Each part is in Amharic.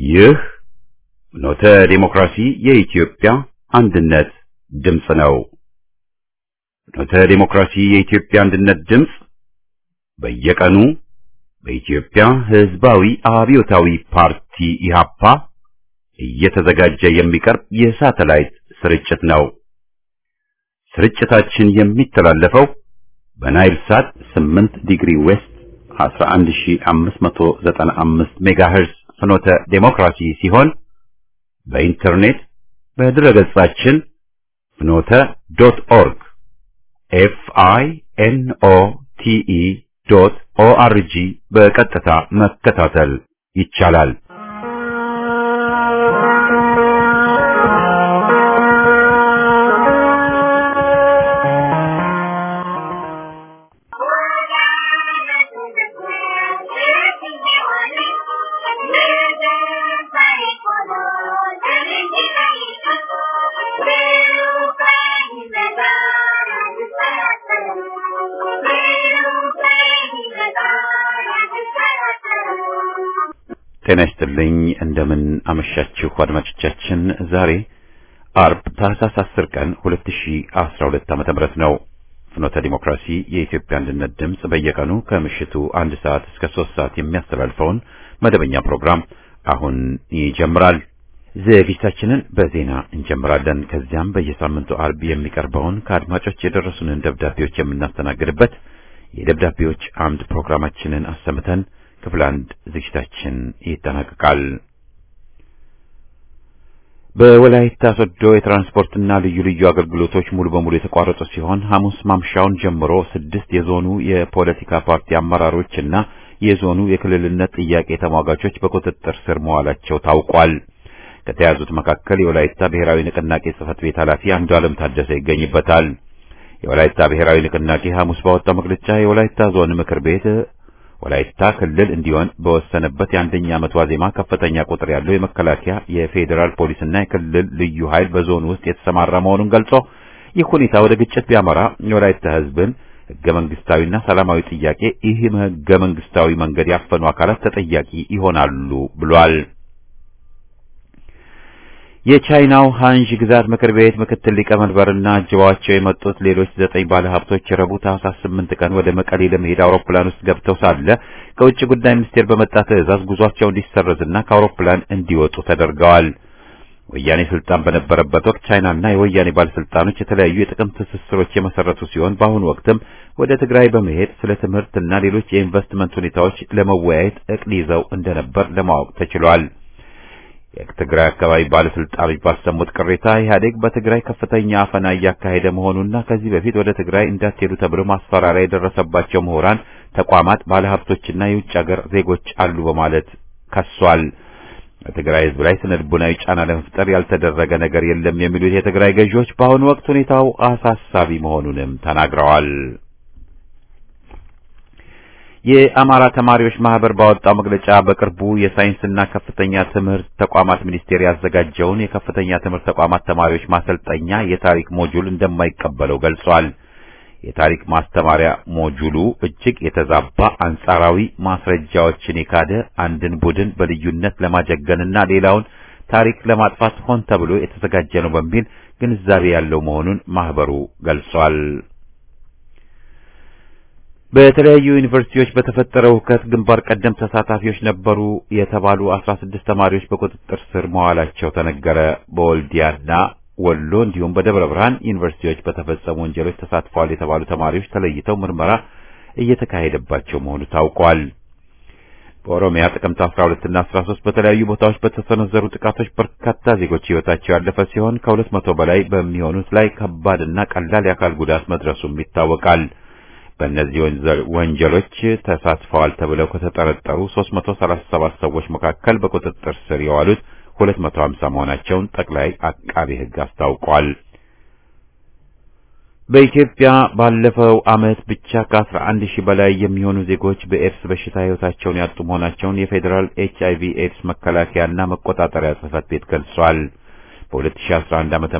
ይህ ኖተ ዴሞክራሲ የኢትዮጵያ አንድነት ድምፅ ነው። ኖተ ዴሞክራሲ የኢትዮጵያ አንድነት ድምፅ በየቀኑ በኢትዮጵያ ሕዝባዊ አብዮታዊ ፓርቲ ኢህአፓ እየተዘጋጀ የሚቀርብ የሳተላይት ስርጭት ነው። ስርጭታችን የሚተላለፈው በናይል ሳት 8 ዲግሪ ዌስት 11595 ሜጋሄርዝ ፍኖተ ዴሞክራሲ ሲሆን በኢንተርኔት በድረገጻችን ፍኖተ ዶት ኦርግ ኤፍ አይ ኤን ኦ ቲ ኢ ዶት ኦ አር ጂ በቀጥታ መከታተል ይቻላል። ጤና ይስጥልኝ። እንደምን አመሻችሁ አድማጮቻችን። ዛሬ አርብ ታህሳስ 10 ቀን 2012 ዓመተ ምህረት ነው። ፍኖተ ዲሞክራሲ የኢትዮጵያ አንድነት ድምፅ በየቀኑ ከምሽቱ አንድ ሰዓት እስከ ሶስት ሰዓት የሚያስተላልፈውን መደበኛ ፕሮግራም አሁን ይጀምራል። ዝግጅታችንን በዜና እንጀምራለን። ከዚያም በየሳምንቱ አርብ የሚቀርበውን ከአድማጮች የደረሱንን ደብዳቤዎች የምናስተናግድበት የደብዳቤዎች አምድ ፕሮግራማችንን አሰምተን ክፍል አንድ ዝግጅታችን ይጠናቀቃል። በወላይታ ሶዶ የትራንስፖርትና ልዩ ልዩ አገልግሎቶች ሙሉ በሙሉ የተቋረጡ ሲሆን ሐሙስ ማምሻውን ጀምሮ ስድስት የዞኑ የፖለቲካ ፓርቲ አመራሮችና የዞኑ የክልልነት ጥያቄ ተሟጋቾች በቁጥጥር ስር መዋላቸው ታውቋል። ከተያዙት መካከል የወላይታ ብሔራዊ ንቅናቄ ጽህፈት ቤት ኃላፊ አንዱ ዓለም ታደሰ ይገኝበታል። የወላይታ ብሔራዊ ንቅናቄ ሐሙስ ባወጣው መግለጫ የወላይታ ዞን ምክር ቤት ወላይታ ክልል እንዲሆን በወሰነበት የአንደኛ ዓመት ዋዜማ ከፍተኛ ቁጥር ያለው የመከላከያ የፌዴራል ፖሊስና የክልል ልዩ ኃይል በዞኑ ውስጥ የተሰማራ መሆኑን ገልጾ ይህ ሁኔታ ወደ ግጭት ቢያመራ የወላይታ ሕዝብን ህገ መንግስታዊና ሰላማዊ ጥያቄ ይህ ህገ መንግስታዊ መንገድ ያፈኑ አካላት ተጠያቂ ይሆናሉ ብሏል። የቻይናው ሃንዥ ግዛት ምክር ቤት ምክትል ሊቀመንበርና አጅባቸው የመጡት ሌሎች ዘጠኝ ባለሀብቶች ረቡዕ ታህሳስ ስምንት ቀን ወደ መቀሌ ለመሄድ አውሮፕላን ውስጥ ገብተው ሳለ ከውጭ ጉዳይ ሚኒስቴር በመጣ ትዕዛዝ ጉዟቸው እንዲሰረዝና ከአውሮፕላን እንዲወጡ ተደርገዋል። ወያኔ ስልጣን በነበረበት ወቅት ቻይናና የወያኔ ባለስልጣኖች የተለያዩ የጥቅም ትስስሮች የመሰረቱ ሲሆን በአሁኑ ወቅትም ወደ ትግራይ በመሄድ ስለ ትምህርትና ሌሎች የኢንቨስትመንት ሁኔታዎች ለመወያየት እቅድ ይዘው እንደነበር ለማወቅ ተችሏል። የትግራይ አካባቢ ባለስልጣኖች ባሰሙት ቅሬታ ኢህአዴግ በትግራይ ከፍተኛ አፈና እያካሄደ መሆኑና ከዚህ በፊት ወደ ትግራይ እንዳትሄዱ ተብሎ ማስፈራሪያ የደረሰባቸው ምሁራን፣ ተቋማት፣ ባለሀብቶችና የውጭ ሀገር ዜጎች አሉ በማለት ከሷል። በትግራይ ህዝብ ላይ ስነ ልቡናዊ ጫና ለመፍጠር ያልተደረገ ነገር የለም የሚሉት የትግራይ ገዢዎች በአሁኑ ወቅት ሁኔታው አሳሳቢ መሆኑንም ተናግረዋል። የአማራ ተማሪዎች ማህበር ባወጣው መግለጫ በቅርቡ የሳይንስና ከፍተኛ ትምህርት ተቋማት ሚኒስቴር ያዘጋጀውን የከፍተኛ ትምህርት ተቋማት ተማሪዎች ማሰልጠኛ የታሪክ ሞጁል እንደማይቀበለው ገልጿል። የታሪክ ማስተማሪያ ሞጁሉ እጅግ የተዛባ አንጻራዊ ማስረጃዎችን የካደ አንድን ቡድን በልዩነት ለማጀገንና ሌላውን ታሪክ ለማጥፋት ሆን ተብሎ የተዘጋጀ ነው በሚል ግንዛቤ ያለው መሆኑን ማህበሩ ገልጿል። በተለያዩ ዩኒቨርሲቲዎች በተፈጠረው ሁከት ግንባር ቀደም ተሳታፊዎች ነበሩ የተባሉ 16 ተማሪዎች በቁጥጥር ስር መዋላቸው ተነገረ። በወልዲያና ወሎ እንዲሁም በደብረ ብርሃን ዩኒቨርሲቲዎች በተፈጸሙ ወንጀሎች ተሳትፈዋል የተባሉ ተማሪዎች ተለይተው ምርመራ እየተካሄደባቸው መሆኑ ታውቋል። በኦሮሚያ ጥቅምት 12 እና 13 በተለያዩ ቦታዎች በተሰነዘሩ ጥቃቶች በርካታ ዜጎች ሕይወታቸው ያለፈ ሲሆን ከሁለት መቶ በላይ በሚሆኑት ላይ ከባድና ቀላል የአካል ጉዳት መድረሱም ይታወቃል። በእነዚህ ወንጀሎች ተሳትፈዋል ተብለው ከተጠረጠሩ 337 ሰዎች መካከል በቁጥጥር ስር የዋሉት 250 መሆናቸውን ጠቅላይ አቃቤ ሕግ አስታውቋል። በኢትዮጵያ ባለፈው ዓመት ብቻ ከ11 ሺህ በላይ የሚሆኑ ዜጎች በኤድስ በሽታ ሕይወታቸውን ያጡ መሆናቸውን የፌዴራል ኤችአይቪ ኤድስ መከላከያና መቆጣጠሪያ ጽሕፈት ቤት ገልጿል። በ2011 ዓ.ም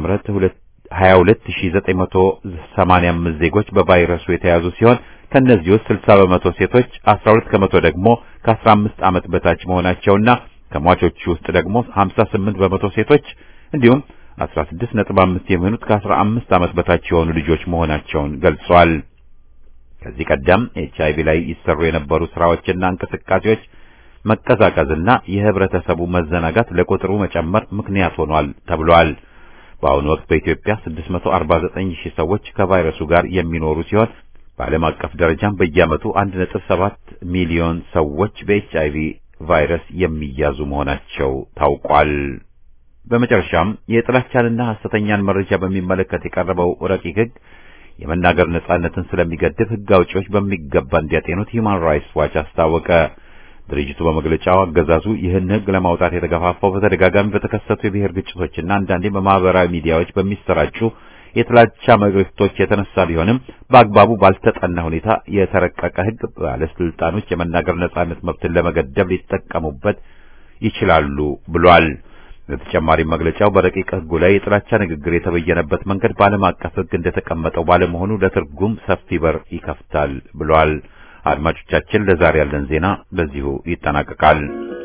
22985 ዜጎች በቫይረሱ የተያዙ ሲሆን ከነዚህ ውስጥ 60 በመቶ ሴቶች፣ 12 ከመቶ ደግሞ ከ15 ዓመት በታች መሆናቸውና ከሟቾቹ ውስጥ ደግሞ 58 በመቶ ሴቶች እንዲሁም 16.5 የሚሆኑት ከ15 ዓመት በታች የሆኑ ልጆች መሆናቸውን ገልጿል። ከዚህ ቀደም ኤችአይቪ ላይ ይሰሩ የነበሩ ስራዎችና እንቅስቃሴዎች መቀዛቀዝና የህብረተሰቡ መዘናጋት ለቁጥሩ መጨመር ምክንያት ሆኗል ተብሏል። በአሁኑ ወቅት በኢትዮጵያ 649 ሺህ ሰዎች ከቫይረሱ ጋር የሚኖሩ ሲሆን በዓለም አቀፍ ደረጃም በየዓመቱ 1.7 ሚሊዮን ሰዎች በኤችአይቪ ቫይረስ የሚያዙ መሆናቸው ታውቋል። በመጨረሻም የጥላቻንና ሐሰተኛን መረጃ በሚመለከት የቀረበው ረቂቅ ሕግ የመናገር ነጻነትን ስለሚገድብ ሕግ አውጪዎች በሚገባ እንዲያጤኑት ሂውማን ራይትስ ዋች አስታወቀ። ድርጅቱ በመግለጫው አገዛዙ ይህን ሕግ ለማውጣት የተገፋፋው በተደጋጋሚ በተከሰቱ የብሔር ግጭቶችና አንዳንዴ በማህበራዊ ሚዲያዎች በሚሰራጩ የጥላቻ መልእክቶች የተነሳ ቢሆንም በአግባቡ ባልተጠና ሁኔታ የተረቀቀ ሕግ ባለስልጣኖች የመናገር ነጻነት መብትን ለመገደብ ሊጠቀሙበት ይችላሉ ብሏል። በተጨማሪም መግለጫው በረቂቅ ሕጉ ላይ የጥላቻ ንግግር የተበየነበት መንገድ በዓለም አቀፍ ሕግ እንደተቀመጠው ባለመሆኑ ለትርጉም ሰፊ በር ይከፍታል ብሏል። አድማጮቻችን፣ ለዛሬ ያለን ዜና በዚሁ ይጠናቀቃል።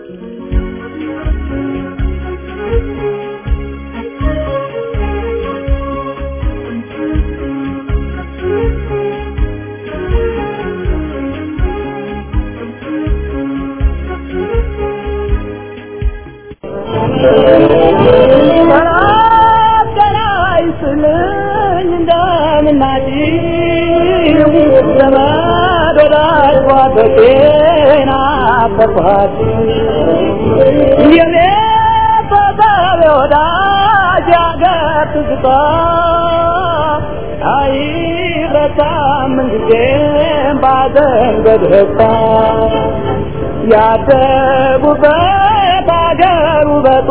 ያደጉበት አገር ውበቱ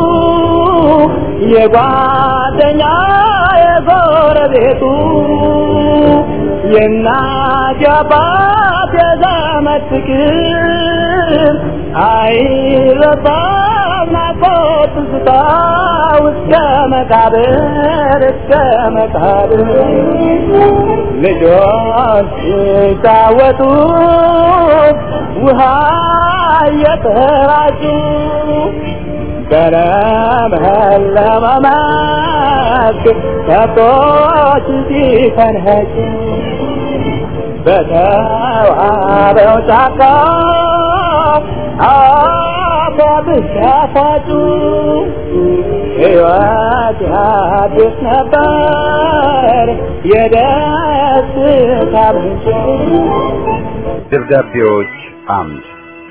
የጓደኛ የጎረቤቱ የእናት የአባት የዘመድ ፍቅር አይረሳም ናፍቆት ትዝታ እስከ መቃብር እስከ መቃብር ልጆች ሲጫወቱ ውሃ እየተራጩ በለመለመ መስክ ከብቶች ሲፈንኸጩ በተዋበው ጫካ አባብስ ያፋጩ ሕይወት አዲስ ነበር የደስታ ምንጭ ደብዳቤዎች አምድ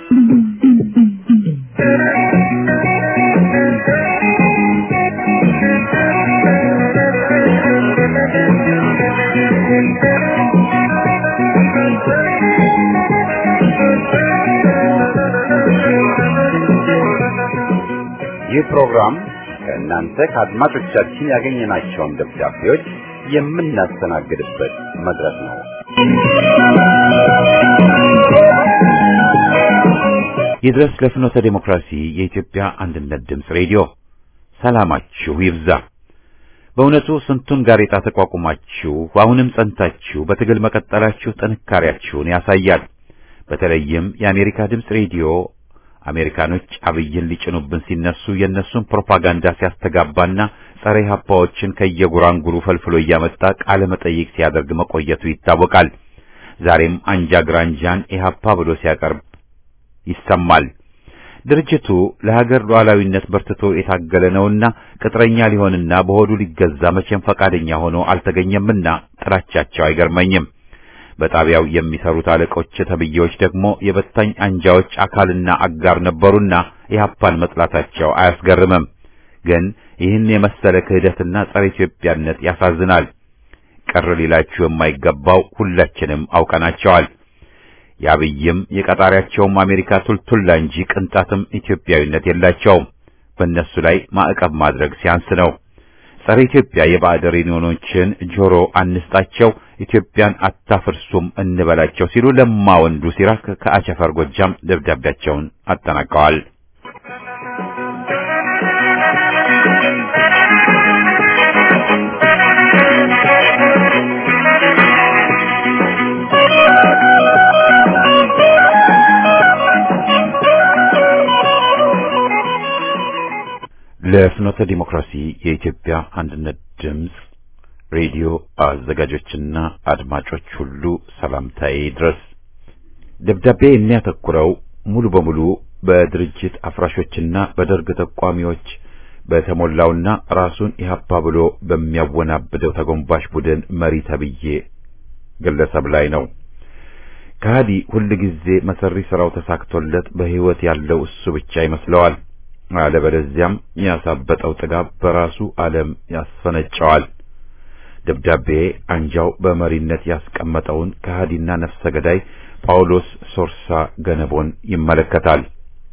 ይህ ፕሮግራም ከእናንተ ከአድማጮቻችን ያገኘናቸውን ደብዳቤዎች የምናስተናግድበት መድረክ ነው። ይድረስ ለፍኖተ ዴሞክራሲ የኢትዮጵያ አንድነት ድምፅ ሬዲዮ ሰላማችሁ ይብዛ። በእውነቱ ስንቱን ጋሬጣ ተቋቁማችሁ አሁንም ጸንታችሁ በትግል መቀጠላችሁ ጥንካሬያችሁን ያሳያል። በተለይም የአሜሪካ ድምፅ ሬዲዮ አሜሪካኖች አብይን ሊጭኑብን ሲነሱ የእነሱን ፕሮፓጋንዳ ሲያስተጋባና ጸረ ኢህአፓዎችን ከየጉራንጉሩ ፈልፍሎ እያመጣ ቃለ መጠይቅ ሲያደርግ መቆየቱ ይታወቃል። ዛሬም አንጃ ግራንጃን ኢህአፓ ብሎ ሲያቀርብ ይሰማል። ድርጅቱ ለሀገር ሉዓላዊነት በርትቶ የታገለ ነውና ቅጥረኛ ሊሆንና በሆዱ ሊገዛ መቼም ፈቃደኛ ሆኖ አልተገኘምና ጥላቻቸው አይገርመኝም። በጣቢያው የሚሰሩት አለቆች ተብዬዎች ደግሞ የበታኝ አንጃዎች አካልና አጋር ነበሩና ኢህአፓን መጥላታቸው አያስገርምም። ግን ይህን የመሰለ ክህደትና ጸረ ኢትዮጵያነት ያሳዝናል። ቅር ሊላችሁ የማይገባው ሁላችንም አውቀናቸዋል። የአብይም የቀጣሪያቸውም አሜሪካ ቱልቱላ እንጂ ቅንጣትም ኢትዮጵያዊነት የላቸውም። በእነሱ ላይ ማዕቀብ ማድረግ ሲያንስ ነው። ጸረ ኢትዮጵያ የባዕድ ሬዲዮኖችን ጆሮ አንስጣቸው፣ ኢትዮጵያን አታፍርሱም እንበላቸው ሲሉ ለማ ወንዱ ሲራክ ከአቸፈር ጎጃም ደብዳቤያቸውን አጠናቀዋል። ለፍኖተ ዲሞክራሲ የኢትዮጵያ አንድነት ድምፅ ሬዲዮ አዘጋጆችና አድማጮች ሁሉ ሰላምታዬ ድረስ። ደብዳቤ የሚያተኩረው ሙሉ በሙሉ በድርጅት አፍራሾችና በደርግ ተቋሚዎች በተሞላውና ራሱን ኢህአፓ ብሎ በሚያወናብደው ተጎንባሽ ቡድን መሪ ተብዬ ግለሰብ ላይ ነው። ከሃዲ ሁልጊዜ መሰሪ ስራው ተሳክቶለት በህይወት ያለው እሱ ብቻ ይመስለዋል። አለበለዚያም ያሳበጠው ጥጋብ በራሱ ዓለም ያስፈነጨዋል። ደብዳቤ አንጃው በመሪነት ያስቀመጠውን ከሃዲና ነፍሰ ገዳይ ጳውሎስ ሶርሳ ገነቦን ይመለከታል።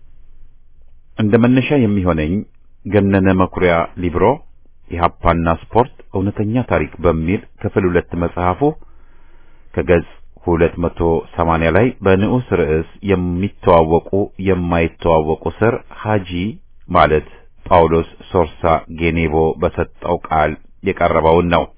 እንደ መነሻ የሚሆነኝ ገነነ መኩሪያ ሊብሮ ኢህአፓና ስፖርት እውነተኛ ታሪክ በሚል ክፍል ሁለት መጽሐፉ ከገጽ ሁለት መቶ ሰማንያ ላይ በንዑስ ርዕስ የሚተዋወቁ የማይተዋወቁ ስር ሀጂ ማለት ጳውሎስ ሶርሳ ጌኔቦ በሰጠው ቃል የቀረበውን ነው።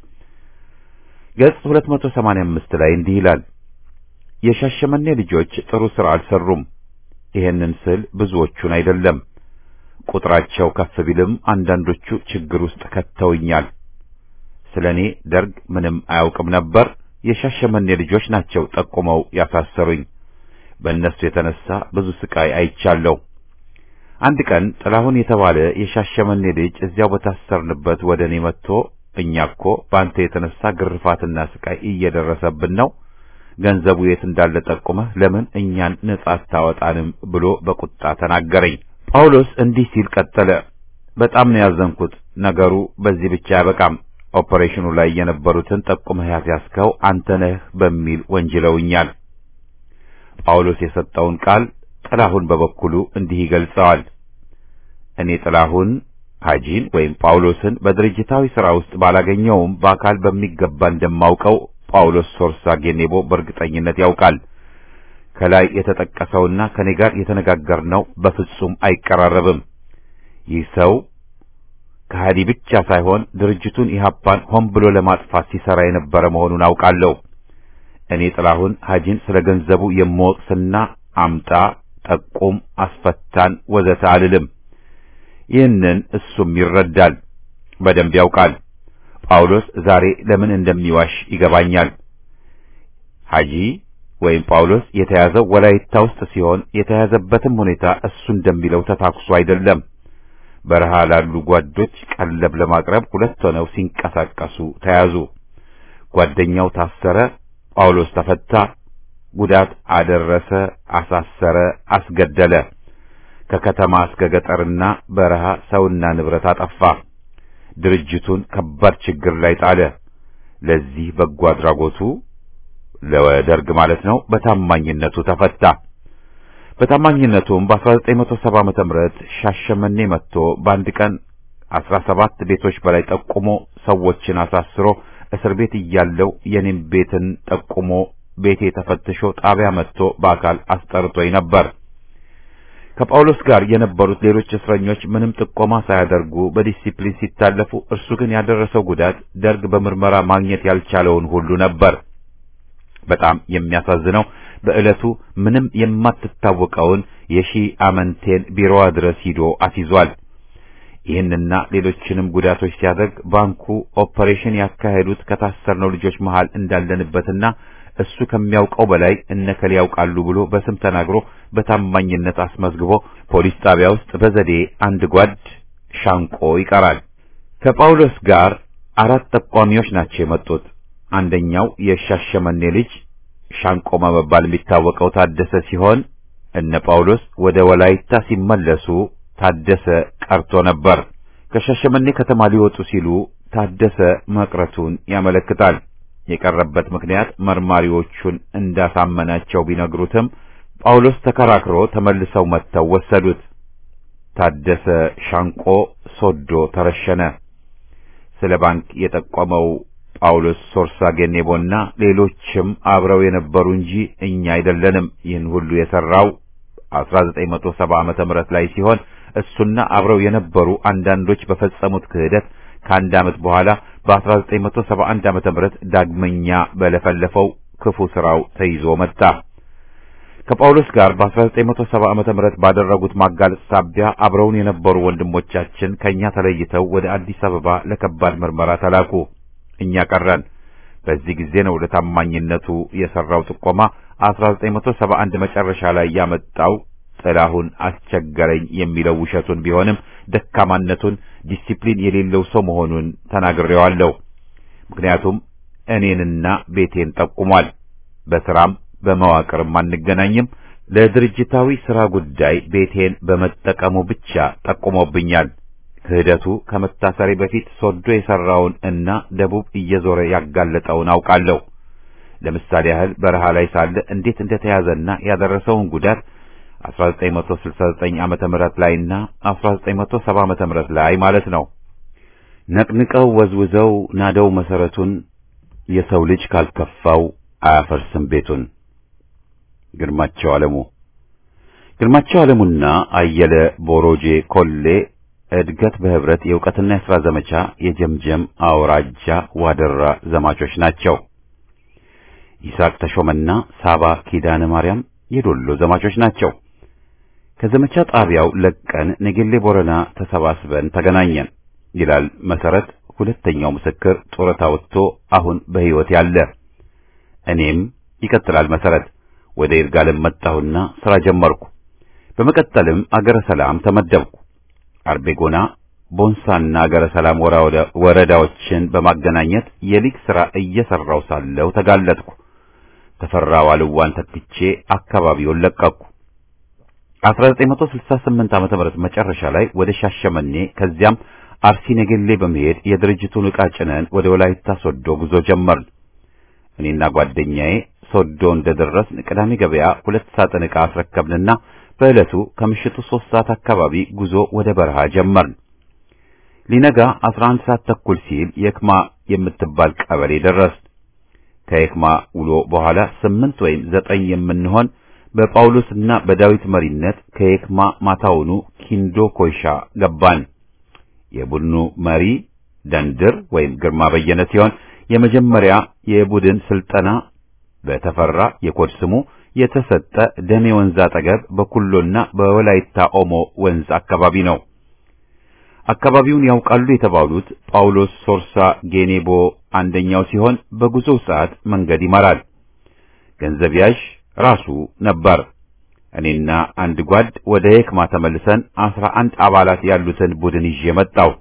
ገጽ 285 ላይ እንዲህ ይላል። የሻሸመኔ ልጆች ጥሩ ሥራ አልሰሩም። ይሄንን ስል ብዙዎቹን አይደለም። ቁጥራቸው ከፍ ቢልም አንዳንዶቹ ችግር ውስጥ ከተውኛል። ስለኔ ደርግ ምንም አያውቅም ነበር። የሻሸመኔ ልጆች ናቸው ጠቁመው ያሳሰሩኝ። በእነሱ የተነሳ ብዙ ስቃይ አይቻለሁ። አንድ ቀን ጥላሁን የተባለ የሻሸመኔ ልጅ እዚያው በታሰርንበት ወደ እኔ መጥቶ እኛ እኮ በአንተ የተነሳ ግርፋትና ስቃይ እየደረሰብን ነው፣ ገንዘቡ የት እንዳለ ጠቁመህ ለምን እኛን ነጻ አታወጣንም ብሎ በቁጣ ተናገረኝ። ጳውሎስ እንዲህ ሲል ቀጠለ። በጣም ነው ያዘንኩት። ነገሩ በዚህ ብቻ አያበቃም። ኦፐሬሽኑ ላይ የነበሩትን ጠቁመህ ያስያዝከው አንተ ነህ በሚል ወንጅለውኛል። ጳውሎስ የሰጠውን ቃል ጥላሁን በበኩሉ እንዲህ ይገልጸዋል። እኔ ጥላሁን ሀጂን ወይም ጳውሎስን በድርጅታዊ ሥራ ውስጥ ባላገኘውም በአካል በሚገባ እንደማውቀው ጳውሎስ ሶርሳ ጌኔቦ በእርግጠኝነት ያውቃል። ከላይ የተጠቀሰውና ከኔ ጋር የተነጋገርነው በፍጹም አይቀራረብም። ይህ ሰው ከሃዲ ብቻ ሳይሆን ድርጅቱን ኢህአፓን ሆን ብሎ ለማጥፋት ሲሰራ የነበረ መሆኑን አውቃለሁ። እኔ ጥላሁን ሀጂን ስለ ገንዘቡ የምወቅስና አምጣ፣ ጠቁም፣ አስፈታን ወዘተ አልልም። ይህንን እሱም ይረዳል፣ በደንብ ያውቃል። ጳውሎስ ዛሬ ለምን እንደሚዋሽ ይገባኛል። ሀጂ ወይም ጳውሎስ የተያዘው ወላይታ ውስጥ ሲሆን የተያዘበትም ሁኔታ እሱ እንደሚለው ተታኩሶ አይደለም። በረሃ ላሉ ጓዶች ቀለብ ለማቅረብ ሁለት ሆነው ሲንቀሳቀሱ ተያዙ። ጓደኛው ታሰረ፣ ጳውሎስ ተፈታ። ጉዳት አደረሰ፣ አሳሰረ፣ አስገደለ። ከከተማ እስከ ገጠርና በረሃ ሰውና ንብረት አጠፋ። ድርጅቱን ከባድ ችግር ላይ ጣለ። ለዚህ በጎ አድራጎቱ ለደርግ ማለት ነው በታማኝነቱ ተፈታ። በታማኝነቱም በ1970 ዓመተ ምህረት ሻሸመኔ መጥቶ በአንድ ቀን 17 ቤቶች በላይ ጠቁሞ ሰዎችን አሳስሮ እስር ቤት እያለው የኔም ቤትን ጠቁሞ ቤቴ ተፈትሾ ጣቢያ መጥቶ በአካል አስጠርቶኝ ነበር። ከጳውሎስ ጋር የነበሩት ሌሎች እስረኞች ምንም ጥቆማ ሳያደርጉ በዲሲፕሊን ሲታለፉ፣ እርሱ ግን ያደረሰው ጉዳት ደርግ በምርመራ ማግኘት ያልቻለውን ሁሉ ነበር። በጣም የሚያሳዝነው በዕለቱ ምንም የማትታወቀውን የሺ አመንቴን ቢሮዋ ድረስ ሂዶ አስይዟል። ይህንና ሌሎችንም ጉዳቶች ሲያደርግ ባንኩ ኦፐሬሽን ያካሄዱት ከታሰርነው ልጆች መሃል እንዳለንበትና እሱ ከሚያውቀው በላይ እነከሌ ያውቃሉ ብሎ በስም ተናግሮ በታማኝነት አስመዝግቦ ፖሊስ ጣቢያ ውስጥ በዘዴ አንድ ጓድ ሻንቆ ይቀራል። ከጳውሎስ ጋር አራት ጠቋሚዎች ናቸው የመጡት። አንደኛው የሻሸመኔ ልጅ ሻንቆ በመባል የሚታወቀው ታደሰ ሲሆን እነ ጳውሎስ ወደ ወላይታ ሲመለሱ ታደሰ ቀርቶ ነበር። ከሻሸመኔ ከተማ ሊወጡ ሲሉ ታደሰ መቅረቱን ያመለክታል። የቀረበት ምክንያት መርማሪዎቹን እንዳሳመናቸው ቢነግሩትም ጳውሎስ ተከራክሮ ተመልሰው መጥተው ወሰዱት። ታደሰ ሻንቆ ሶዶ ተረሸነ። ስለ ባንክ የጠቆመው ጳውሎስ ሶርሳ ጌኔቦና ሌሎችም አብረው የነበሩ እንጂ እኛ አይደለንም። ይህን ሁሉ የሰራው 1970 ዓመተ ምህረት ላይ ሲሆን እሱና አብረው የነበሩ አንዳንዶች በፈጸሙት ክህደት ከአንድ ዓመት በኋላ በ1971 ዓመተ ምህረት ዳግመኛ በለፈለፈው ክፉ ስራው ተይዞ መጣ። ከጳውሎስ ጋር በ1970 ዓመተ ምህረት ባደረጉት ማጋለጥ ሳቢያ አብረውን የነበሩ ወንድሞቻችን ከኛ ተለይተው ወደ አዲስ አበባ ለከባድ ምርመራ ተላኩ። እኛ ቀረን። በዚህ ጊዜ ነው ለታማኝነቱ የሰራው ጥቆማ 1971 መጨረሻ ላይ ያመጣው ጥላሁን አስቸገረኝ የሚለው ውሸቱን ቢሆንም ደካማነቱን ዲሲፕሊን የሌለው ሰው መሆኑን ተናግሬዋለሁ። ምክንያቱም እኔንና ቤቴን ጠቁሟል። በስራም በመዋቅርም አንገናኝም። ለድርጅታዊ ስራ ጉዳይ ቤቴን በመጠቀሙ ብቻ ጠቁሞብኛል። ክህደቱ ከመታሰሬ በፊት ሶዶ የሰራውን እና ደቡብ እየዞረ ያጋለጠውን አውቃለሁ። ለምሳሌ ያህል በረሃ ላይ ሳለ እንዴት እንደተያዘና ያደረሰውን ጉዳት 1969 ዓመተ ምህረት ላይና 1970 ዓመተ ምህረት ላይ ማለት ነው። ነቅንቀው ወዝውዘው ናደው መሰረቱን የሰው ልጅ ካልከፋው አያፈርስም ቤቱን። ግርማቸው ዓለሙ ግርማቸው ዓለሙና አየለ ቦሮጄ ኮሌ እድገት በህብረት የእውቀትና የሥራ ዘመቻ የጀምጀም አውራጃ ዋደራ ዘማቾች ናቸው። ይስሐቅ ተሾመና ሳባ ኪዳነ ማርያም የዶሎ ዘማቾች ናቸው። ከዘመቻ ጣቢያው ለቀን ነጌሌ ቦረና ተሰባስበን ተገናኘን ይላል መሰረት። ሁለተኛው ምስክር ጡረታ ወጥቶ አሁን በሕይወት ያለ። እኔም ይቀጥላል መሰረት ወደ ይርጋለም መጣሁና ሥራ ጀመርኩ። በመቀጠልም አገረ ሰላም ተመደብኩ። አርቤጎና ቦንሳና አገረ ሰላም ወረዳዎችን በማገናኘት የሊግ ሥራ እየሰራው ሳለሁ ተጋለጥኩ። ተፈራ ዋልዋን ተክቼ አካባቢውን ለቀቅኩ። 1968 ዓመተ ምህረት መጨረሻ ላይ ወደ ሻሸመኔ ከዚያም አርሲ ነገሌ በመሄድ የድርጅቱን ዕቃ ጭነን ወደ ወላይታ ሶዶ ጉዞ ጀመርን። እኔና ጓደኛዬ ሶዶ እንደደረስን ቅዳሜ ገበያ ሁለት ሳጥን ዕቃ አስረከብንና በዕለቱ ከምሽቱ ሦስት ሰዓት አካባቢ ጉዞ ወደ በረሃ ጀመርን። ሊነጋ 11 ሰዓት ተኩል ሲል የክማ የምትባል ቀበሌ ደረስን። ከየክማ ውሎ በኋላ ስምንት ወይም ዘጠኝ የምንሆን በጳውሎስና በዳዊት መሪነት ከየክማ ማታውኑ ኪንዶ ኮይሻ ገባን። የቡድኑ መሪ ደንድር ወይም ግርማ በየነ ሲሆን የመጀመሪያ የቡድን ስልጠና በተፈራ የኮድ ስሙ የተሰጠ ደሜ ወንዝ አጠገብ በኩሎና በወላይታ ኦሞ ወንዝ አካባቢ ነው። አካባቢውን ያውቃሉ የተባሉት ጳውሎስ ሶርሳ ጌኔቦ አንደኛው ሲሆን በጉዞው ሰዓት መንገድ ይመራል። ገንዘብ ያዥ ራሱ ነበር። እኔና አንድ ጓድ ወደ የክማ ተመልሰን አስራ አንድ አባላት ያሉትን ቡድን ይዤ መጣው።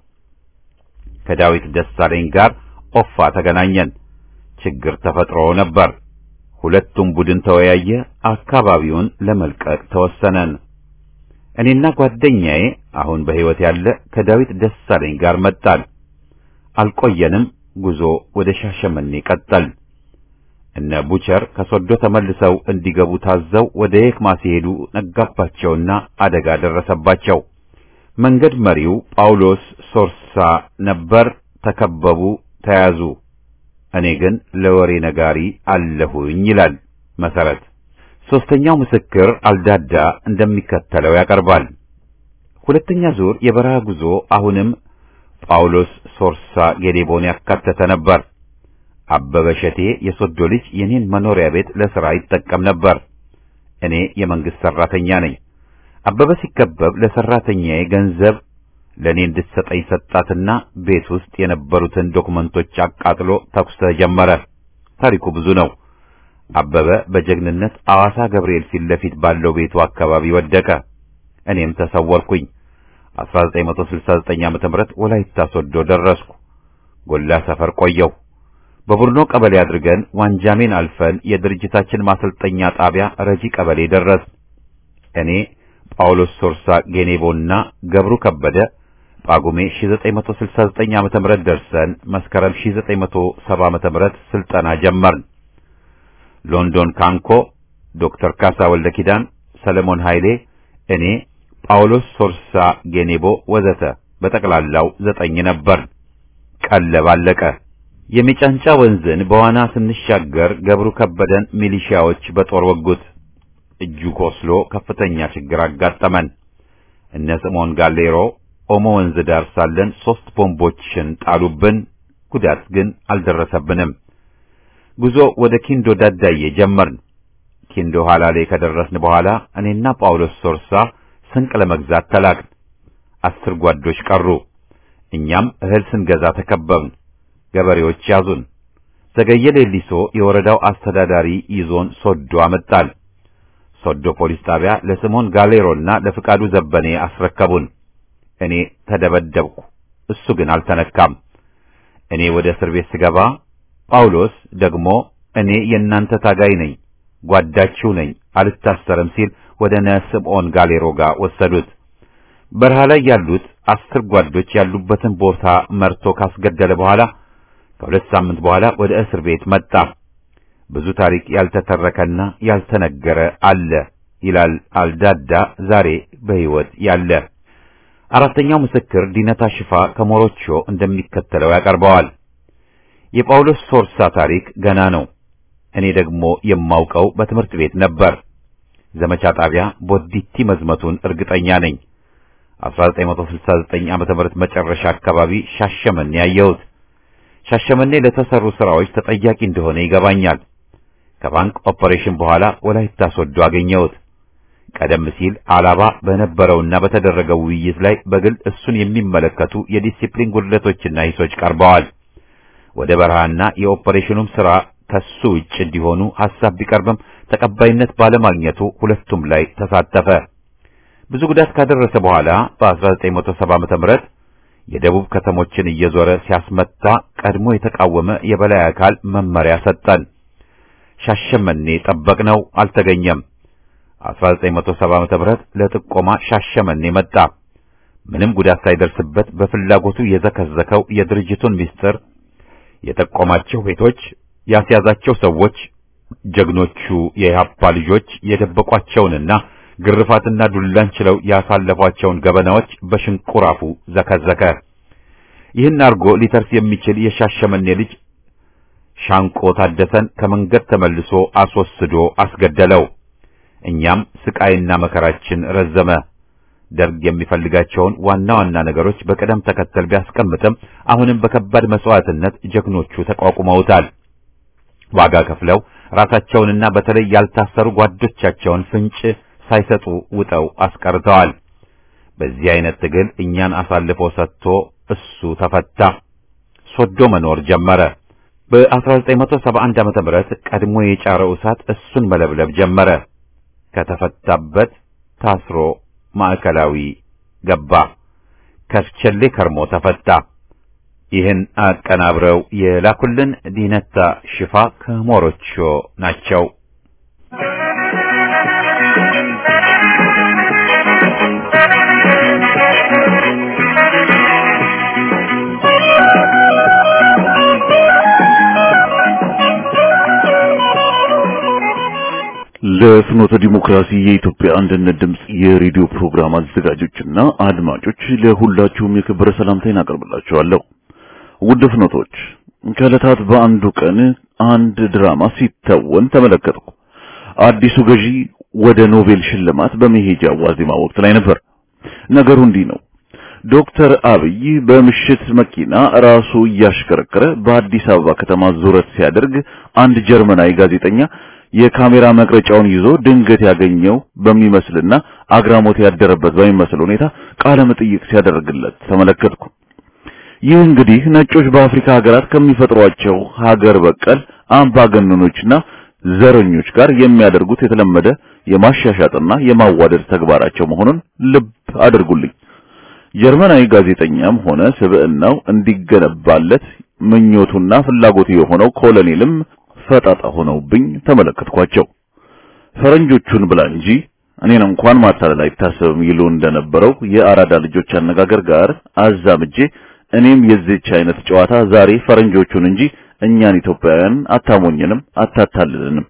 ከዳዊት ደሳለኝ ጋር ኦፋ ተገናኘን። ችግር ተፈጥሮ ነበር። ሁለቱም ቡድን ተወያየ። አካባቢውን ለመልቀቅ ተወሰነን። እኔና ጓደኛዬ አሁን በሕይወት ያለ ከዳዊት ደሳለኝ ጋር መጣን። አልቆየንም። ጉዞ ወደ ሻሸመኔ ቀጠል። እነ ቡቸር ከሶዶ ተመልሰው እንዲገቡ ታዘው ወደ የክማ ሲሄዱ ነጋባቸውና አደጋ ደረሰባቸው። መንገድ መሪው ጳውሎስ ሶርሳ ነበር። ተከበቡ፣ ተያዙ። እኔ ግን ለወሬ ነጋሪ አለሁኝ ይላል መሰረት። ሦስተኛው ምስክር አልዳዳ እንደሚከተለው ያቀርባል። ሁለተኛ ዙር የበረሃ ጉዞ አሁንም ጳውሎስ ሶርሳ ጌዴቦን ያካተተ ነበር። አበበ ሸቴ የሶዶ ልጅ የኔን መኖሪያ ቤት ለሥራ ይጠቀም ነበር። እኔ የመንግሥት ሠራተኛ ነኝ። አበበ ሲከበብ ለሠራተኛዬ ገንዘብ ለእኔ እንድትሰጠኝ ሰጣትና ቤት ውስጥ የነበሩትን ዶክመንቶች አቃጥሎ ተኩስ ተጀመረ። ታሪኩ ብዙ ነው። አበበ በጀግንነት አዋሳ ገብርኤል ፊት ለፊት ባለው ቤቱ አካባቢ ወደቀ። እኔም ተሰወርኩኝ። 1969 ዓመተ ምህረት ወላይታ ሶዶ ደረስኩ። ጎላ ሰፈር ቆየሁ። በቡርኖ ቀበሌ አድርገን ዋንጃሜን አልፈን የድርጅታችን ማሰልጠኛ ጣቢያ ረጂ ቀበሌ ደረስ። እኔ ጳውሎስ ሶርሳ ጌኔቦና ገብሩ ከበደ ጳጉሜ 1969 ዓመተ ምህረት ደርሰን መስከረም 1970 ዓመተ ምህረት ስልጠና ጀመርን። ሎንዶን ካንኮ ዶክተር ካሳ ወልደ ኪዳን፣ ሰለሞን ኃይሌ፣ እኔ፣ ጳውሎስ ሶርሳ ጌኔቦ ወዘተ በጠቅላላው ዘጠኝ ነበር። ቀለብ አለቀ። የሚጫንጫ ወንዝን በዋና ስንሻገር ገብሩ ከበደን ሚሊሺያዎች በጦር ወጉት። እጁ ቆስሎ ከፍተኛ ችግር አጋጠመን። እነ ስምዖን ጋሌሮ ኦሞ ወንዝ ዳር ሳለን ሦስት ቦምቦችን ጣሉብን። ጉዳት ግን አልደረሰብንም። ጉዞ ወደ ኪንዶ ዳዳዬ ጀመርን። ኪንዶ ኋላ ላይ ከደረስን በኋላ እኔና ጳውሎስ ሶርሳ ስንቅ ለመግዛት ተላክን። አስር ጓዶች ቀሩ። እኛም እህል ስንገዛ ተከበብን። ገበሬዎች ያዙን። ዘገየ ሌሊሶ የወረዳው አስተዳዳሪ ይዞን ሶዶ አመጣል። ሶዶ ፖሊስ ጣቢያ ለስሞን ጋሌሮና ለፍቃዱ ዘበኔ አስረከቡን። እኔ ተደበደብኩ፣ እሱ ግን አልተነካም። እኔ ወደ እስር ቤት ስገባ ጳውሎስ ደግሞ እኔ የእናንተ ታጋይ ነኝ፣ ጓዳችሁ ነኝ፣ አልታሰርም ሲል ወደ ነስምዖን ጋሌሮ ጋር ወሰዱት። በረሃ ላይ ያሉት አስር ጓዶች ያሉበትን ቦታ መርቶ ካስገደለ በኋላ ከሁለት ሳምንት በኋላ ወደ እስር ቤት መጣ። ብዙ ታሪክ ያልተተረከና ያልተነገረ አለ ይላል አልዳዳ ዛሬ በሕይወት ያለ። አራተኛው ምስክር ዲነታ ሽፋ ከሞሮቾ እንደሚከተለው ያቀርበዋል። የጳውሎስ ሶርሳ ታሪክ ገና ነው። እኔ ደግሞ የማውቀው በትምህርት ቤት ነበር። ዘመቻ ጣቢያ ቦዲቲ መዝመቱን እርግጠኛ ነኝ። 1969 ዓመተ ምህረት መጨረሻ አካባቢ ሻሸመኔ ያየሁት። ሻሸመኔ ለተሰሩ ስራዎች ተጠያቂ እንደሆነ ይገባኛል። ከባንክ ኦፐሬሽን በኋላ ወላይታ ሶዶ አገኘሁት። ቀደም ሲል አላባ በነበረውና በተደረገው ውይይት ላይ በግል እሱን የሚመለከቱ የዲሲፕሊን ጉድለቶችና ሂሶች ቀርበዋል። ወደ በረሃና የኦፐሬሽኑም ስራ ከሱ ውጭ እንዲሆኑ ሐሳብ ቢቀርብም ተቀባይነት ባለማግኘቱ ሁለቱም ላይ ተሳተፈ። ብዙ ጉዳት ካደረሰ በኋላ በ1970 ዓመተ ምህረት የደቡብ ከተሞችን እየዞረ ሲያስመታ ቀድሞ የተቃወመ የበላይ አካል መመሪያ ሰጠን። ሻሸመኔ ጠበቅነው፣ አልተገኘም። 1970 ዓመተ ምህረት ለጥቆማ ሻሸመኔ መጣ። ምንም ጉዳት ሳይደርስበት በፍላጎቱ የዘከዘከው የድርጅቱን ምስጢር የጠቆማቸው ቤቶች፣ ያስያዛቸው ሰዎች፣ ጀግኖቹ የኢህአፓ ልጆች የደበቋቸውንና ግርፋትና ዱላን ችለው ያሳለፏቸውን ገበናዎች በሽንቁራፉ ዘከዘከ። ይህን አርጎ ሊተርፍ የሚችል የሻሸመኔ ልጅ ሻንቆ ታደሰን ከመንገድ ተመልሶ አስወስዶ አስገደለው። እኛም ስቃይና መከራችን ረዘመ። ደርግ የሚፈልጋቸውን ዋና ዋና ነገሮች በቅደም ተከተል ቢያስቀምጥም አሁንም በከባድ መስዋዕትነት ጀግኖቹ ተቋቁመውታል። ዋጋ ከፍለው ራሳቸውንና በተለይ ያልታሰሩ ጓዶቻቸውን ፍንጭ ሳይሰጡ ውጠው አስቀርተዋል። በዚህ አይነት ትግል እኛን አሳልፎ ሰጥቶ እሱ ተፈታ፣ ሶዶ መኖር ጀመረ። በ1971 ዓመተ ምህረት ቀድሞ የጫረው እሳት እሱን መለብለብ ጀመረ። ከተፈታበት ታስሮ ማዕከላዊ ገባ። ከርቸሌ ከርሞ ተፈታ። ይህን አቀናብረው የላኩልን ዲነታ ሽፋ ከሞሮቾ ናቸው። ለፍኖተ ዲሞክራሲ የኢትዮጵያ አንድነት ድምጽ የሬዲዮ ፕሮግራም አዘጋጆችና አድማጮች ለሁላችሁም የክብረ ሰላምታዬን አቀርብላችኋለሁ። ውድ ፍኖቶች፣ ከዕለታት በአንዱ ቀን አንድ ድራማ ሲተወን ተመለከትኩ። አዲሱ ገዢ ወደ ኖቤል ሽልማት በመሄጃ ዋዜማ ወቅት ላይ ነበር። ነገሩ እንዲህ ነው። ዶክተር አብይ በምሽት መኪና ራሱ እያሽከረከረ በአዲስ አበባ ከተማ ዙረት ሲያደርግ አንድ ጀርመናዊ ጋዜጠኛ የካሜራ መቅረጫውን ይዞ ድንገት ያገኘው በሚመስልና አግራሞት ያደረበት በሚመስል ሁኔታ ቃለ መጠይቅ ሲያደርግለት ተመለከትኩ። ይህ እንግዲህ ነጮች በአፍሪካ ሀገራት ከሚፈጥሯቸው ሀገር በቀል አምባገነኖችና ዘረኞች ጋር የሚያደርጉት የተለመደ የማሻሻጥና የማዋደድ ተግባራቸው መሆኑን ልብ አድርጉልኝ። ጀርመናዊ ጋዜጠኛም ሆነ ስብዕናው እንዲገነባለት ምኞቱና ፍላጎቱ የሆነው ኮሎኔልም ፈጣጣ ሆነውብኝ ተመለከትኳቸው። ፈረንጆቹን ብላ እንጂ እኔን እንኳን ማታለል አይታሰብም ይሉ እንደነበረው የአራዳ ልጆች አነጋገር ጋር አዛምጄ እኔም የዚህች አይነት ጨዋታ ዛሬ ፈረንጆቹን እንጂ እኛን ኢትዮጵያውያን አታሞኝንም፣ አታታልልንም።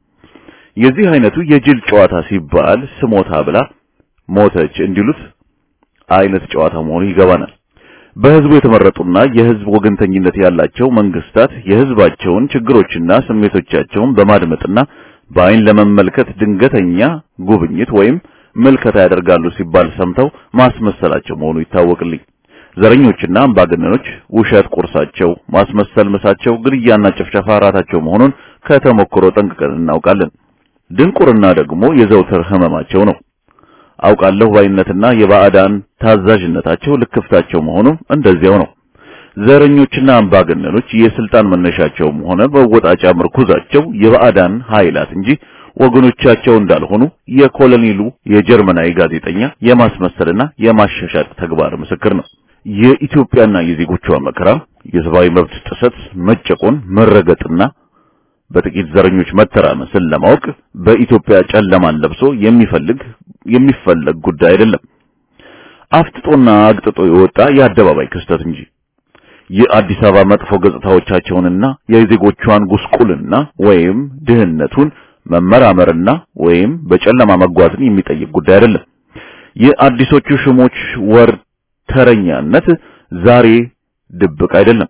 የዚህ አይነቱ የጅል ጨዋታ ሲባል ስሞታ ብላ ሞተች እንዲሉት አይነት ጨዋታ መሆኑ ይገባናል። በህዝቡ የተመረጡና የህዝብ ወገንተኝነት ያላቸው መንግስታት የህዝባቸውን ችግሮችና ስሜቶቻቸውን በማድመጥና በአይን ለመመልከት ድንገተኛ ጉብኝት ወይም ምልከታ ያደርጋሉ ሲባል ሰምተው ማስመሰላቸው መሆኑ ይታወቅልኝ። ዘረኞችና አምባገነኖች ውሸት ቁርሳቸው፣ ማስመሰል ምሳቸው፣ ግድያና ጭፍጨፋ ራታቸው መሆኑን ከተሞክሮ ጠንቅቀን እናውቃለን። ድንቁርና ደግሞ የዘውትር ህመማቸው ነው። አውቃለሁ ባይነትና የባዕዳን ታዛዥነታቸው ልክፍታቸው መሆኑ እንደዚያው ነው። ዘረኞችና አምባገነኖች የስልጣን መነሻቸውም ሆነ መወጣጫ ምርኩዛቸው የባዕዳን ኃይላት እንጂ ወገኖቻቸው እንዳልሆኑ የኮሎኔሉ የጀርመናዊ ጋዜጠኛ የማስመሰልና የማሻሻጥ ተግባር ምስክር ነው። የኢትዮጵያና የዜጎቿ መከራ፣ የሰብአዊ መብት ጥሰት፣ መጨቆን፣ መረገጥና በጥቂት ዘረኞች መተራመስን ለማወቅ በኢትዮጵያ ጨለማን ለብሶ የሚፈልግ የሚፈለግ ጉዳይ አይደለም። አፍጥጦና አግጥጦ የወጣ የአደባባይ ክስተት እንጂ የአዲስ አበባ መጥፎ ገጽታዎቻቸውንና የዜጎቿን ጉስቁልና ወይም ድህነቱን መመራመርና ወይም በጨለማ መጓዝን የሚጠይቅ ጉዳይ አይደለም። የአዲሶቹ ሽሞች ወር ተረኛነት ዛሬ ድብቅ አይደለም።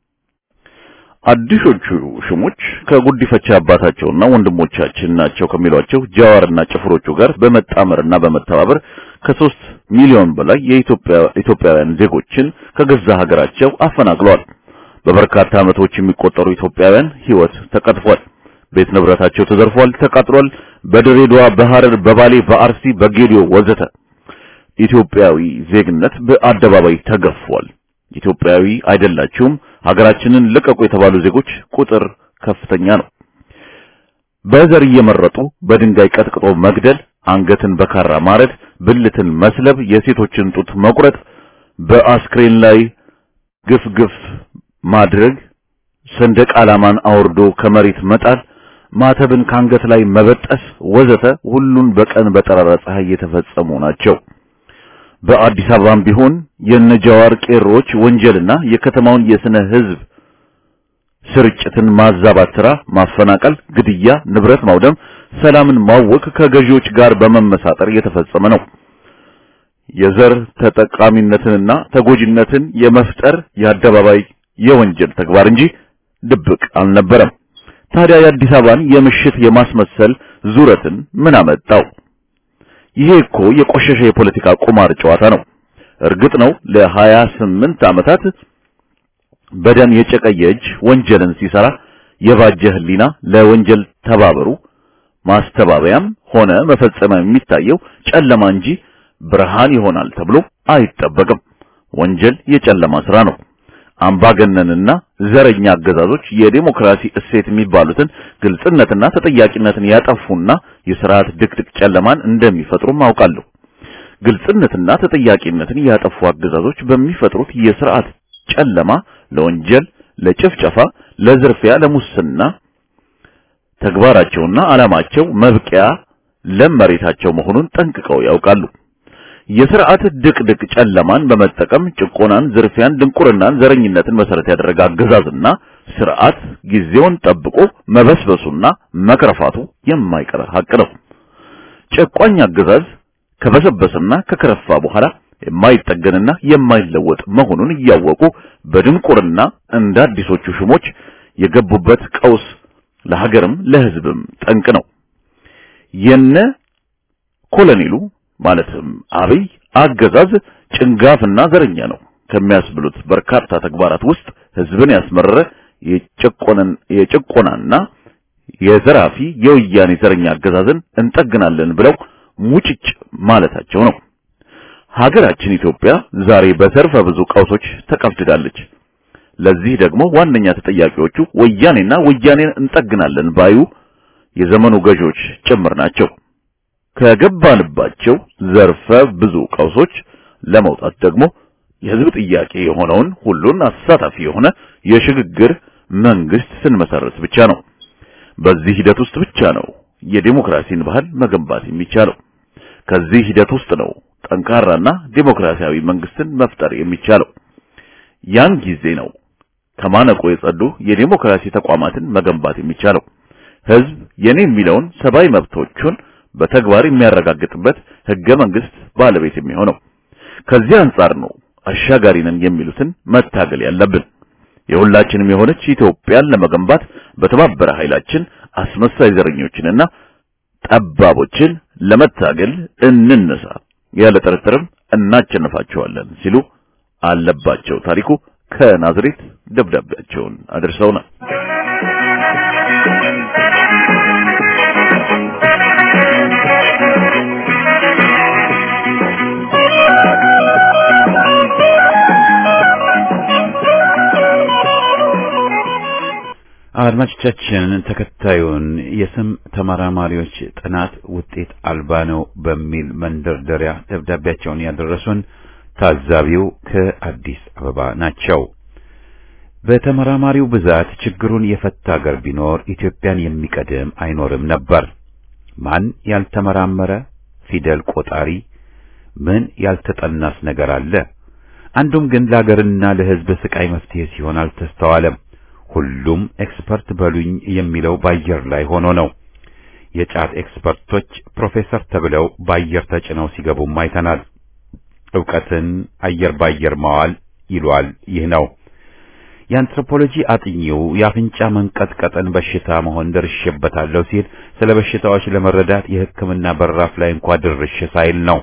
አዲሶቹ ሽሞች ከጉዲፈቻ አባታቸውና ወንድሞቻችን ናቸው ከሚሏቸው ጃዋርና ጭፍሮቹ ጋር በመጣመርና በመተባበር ከሶስት ሚሊዮን በላይ የኢትዮጵያ ኢትዮጵያውያን ዜጎችን ከገዛ ሀገራቸው አፈናቅለዋል። በበርካታ ዓመቶች የሚቆጠሩ ኢትዮጵያውያን ሕይወት ተቀጥፏል። ቤት ንብረታቸው ተዘርፏል፣ ተቃጥሏል። በድሬዳዋ፣ በሐረር፣ በባሌ፣ በአርሲ፣ በጌዲዮ ወዘተ ኢትዮጵያዊ ዜግነት በአደባባይ ተገፏል። ኢትዮጵያዊ አይደላችሁም፣ ሀገራችንን ልቀቁ የተባሉ ዜጎች ቁጥር ከፍተኛ ነው። በዘር እየመረጡ በድንጋይ ቀጥቅጦ መግደል፣ አንገትን በካራ ማረድ፣ ብልትን መስለብ፣ የሴቶችን ጡት መቁረጥ፣ በአስክሬን ላይ ግፍ ግፍ ማድረግ፣ ሰንደቅ ዓላማን አውርዶ ከመሬት መጣል፣ ማተብን ካንገት ላይ መበጠስ ወዘተ ሁሉን በቀን በጠራራ ፀሐይ የተፈጸሙ ናቸው። በአዲስ አበባም ቢሆን የነጃዋር ቄሮች ወንጀልና የከተማውን የስነ ህዝብ ስርጭትን ማዛባት ስራ፣ ማፈናቀል፣ ግድያ፣ ንብረት ማውደም፣ ሰላምን ማወክ ከገዢዎች ጋር በመመሳጠር የተፈጸመ ነው። የዘር ተጠቃሚነትንና ተጎጂነትን የመፍጠር የአደባባይ የወንጀል ተግባር እንጂ ድብቅ አልነበረም። ታዲያ የአዲስ አበባን የምሽት የማስመሰል ዙረትን ምን አመጣው? ይሄ እኮ የቆሸሸ የፖለቲካ ቁማር ጨዋታ ነው። እርግጥ ነው ለሀያ ስምንት ዓመታት በደም የጨቀየ እጅ ወንጀልን ሲሰራ የባጀ ህሊና ለወንጀል ተባበሩ ማስተባበያም ሆነ መፈጸሚያ የሚታየው ጨለማ እንጂ ብርሃን ይሆናል ተብሎ አይጠበቅም። ወንጀል የጨለማ ስራ ነው። አምባገነንና ዘረኛ አገዛዞች የዴሞክራሲ እሴት የሚባሉትን ግልጽነትና ተጠያቂነትን ያጠፉና የስርዓት ድቅድቅ ጨለማን እንደሚፈጥሩም አውቃለሁ። ግልጽነትና ተጠያቂነትን ያጠፉ አገዛዞች በሚፈጥሩት የስርዓት ጨለማ ለወንጀል፣ ለጭፍጨፋ፣ ለዝርፊያ፣ ለሙስና ተግባራቸውና ዓላማቸው መብቂያ ለም መሬታቸው መሆኑን ጠንቅቀው ያውቃሉ። የስርዓት ድቅድቅ ጨለማን በመጠቀም ጭቆናን፣ ዝርፊያን፣ ድንቁርናን፣ ዘረኝነትን መሰረት ያደረገ አገዛዝና ስርዓት ጊዜውን ጠብቆ መበስበሱና መክረፋቱ የማይቀር ሀቅ ነው። ጨቋኝ አገዛዝ ከበሰበሰና ከከረፋ በኋላ የማይጠገንና የማይለወጥ መሆኑን እያወቁ በድንቁርና እንደ አዲሶቹ ሽሞች የገቡበት ቀውስ ለሀገርም ለሕዝብም ጠንቅ ነው። የነ ኮሎኔሉ ማለትም አብይ አገዛዝ ጭንጋፍና ዘረኛ ነው ከሚያስብሉት በርካታ ተግባራት ውስጥ ሕዝብን ያስመረረ የጭቆናን የጭቆናና የዘራፊ የወያኔ ዘረኛ አገዛዝን እንጠግናለን ብለው ሙጭጭ ማለታቸው ነው። ሀገራችን ኢትዮጵያ ዛሬ በዘርፈ ብዙ ቀውሶች ተቀፍድዳለች። ለዚህ ደግሞ ዋነኛ ተጠያቂዎቹ ወያኔና ወያኔን እንጠግናለን ባዩ የዘመኑ ገዢዎች ጭምር ናቸው። ከገባንባቸው ዘርፈ ብዙ ቀውሶች ለመውጣት ደግሞ የህዝብ ጥያቄ የሆነውን ሁሉን አሳታፊ የሆነ የሽግግር መንግስት ስንመሰረት ብቻ ነው። በዚህ ሂደት ውስጥ ብቻ ነው የዲሞክራሲን ባህል መገንባት የሚቻለው። ከዚህ ሂደት ውስጥ ነው ጠንካራና ዲሞክራሲያዊ መንግስትን መፍጠር የሚቻለው። ያን ጊዜ ነው ከማነቆ የጸዱ የዲሞክራሲ ተቋማትን መገንባት የሚቻለው። ህዝብ የኔ የሚለውን ሰብአዊ መብቶቹን በተግባር የሚያረጋግጥበት ህገ መንግስት ባለቤት የሚሆነው። ከዚህ አንጻር ነው አሻጋሪ ነን የሚሉትን መታገል ያለብን። የሁላችንም የሆነች ኢትዮጵያን ለመገንባት በተባበረ ኃይላችን አስመሳይ ዘረኞችንና ጠባቦችን ለመታገል እንነሳ፣ ያለ ጥርጥርም እናቸንፋቸዋለን ሲሉ አለባቸው ታሪኩ ከናዝሬት ደብዳቤያቸውን አድርሰውናል። አድማጮቻችን ተከታዩን የስም ተመራማሪዎች ጥናት ውጤት አልባ ነው በሚል መንደርደሪያ ደብዳቤያቸውን ያደረሱን ታዛቢው ከአዲስ አበባ ናቸው። በተመራማሪው ብዛት ችግሩን የፈታ ሀገር ቢኖር ኢትዮጵያን የሚቀድም አይኖርም ነበር። ማን ያልተመራመረ ፊደል ቆጣሪ ምን ያልተጠናስ ነገር አለ? አንዱም ግን ለሀገርና ለሕዝብ ስቃይ መፍትሄ ሲሆን አልተስተዋለም። ሁሉም ኤክስፐርት በሉኝ የሚለው ባየር ላይ ሆኖ ነው። የጫት ኤክስፐርቶች ፕሮፌሰር ተብለው ባየር ተጭነው ሲገቡም አይተናል። ዕውቀትን አየር ባየር ማዋል ይሏል። ይህ ነው የአንትሮፖሎጂ አጥኚው የአፍንጫ መንቀጥቀጥን በሽታ መሆን ደርሼበታለሁ ሲል ስለ በሽታዎች ለመረዳት የሕክምና በራፍ ላይ እንኳ ድርሽ ሳይል ነው።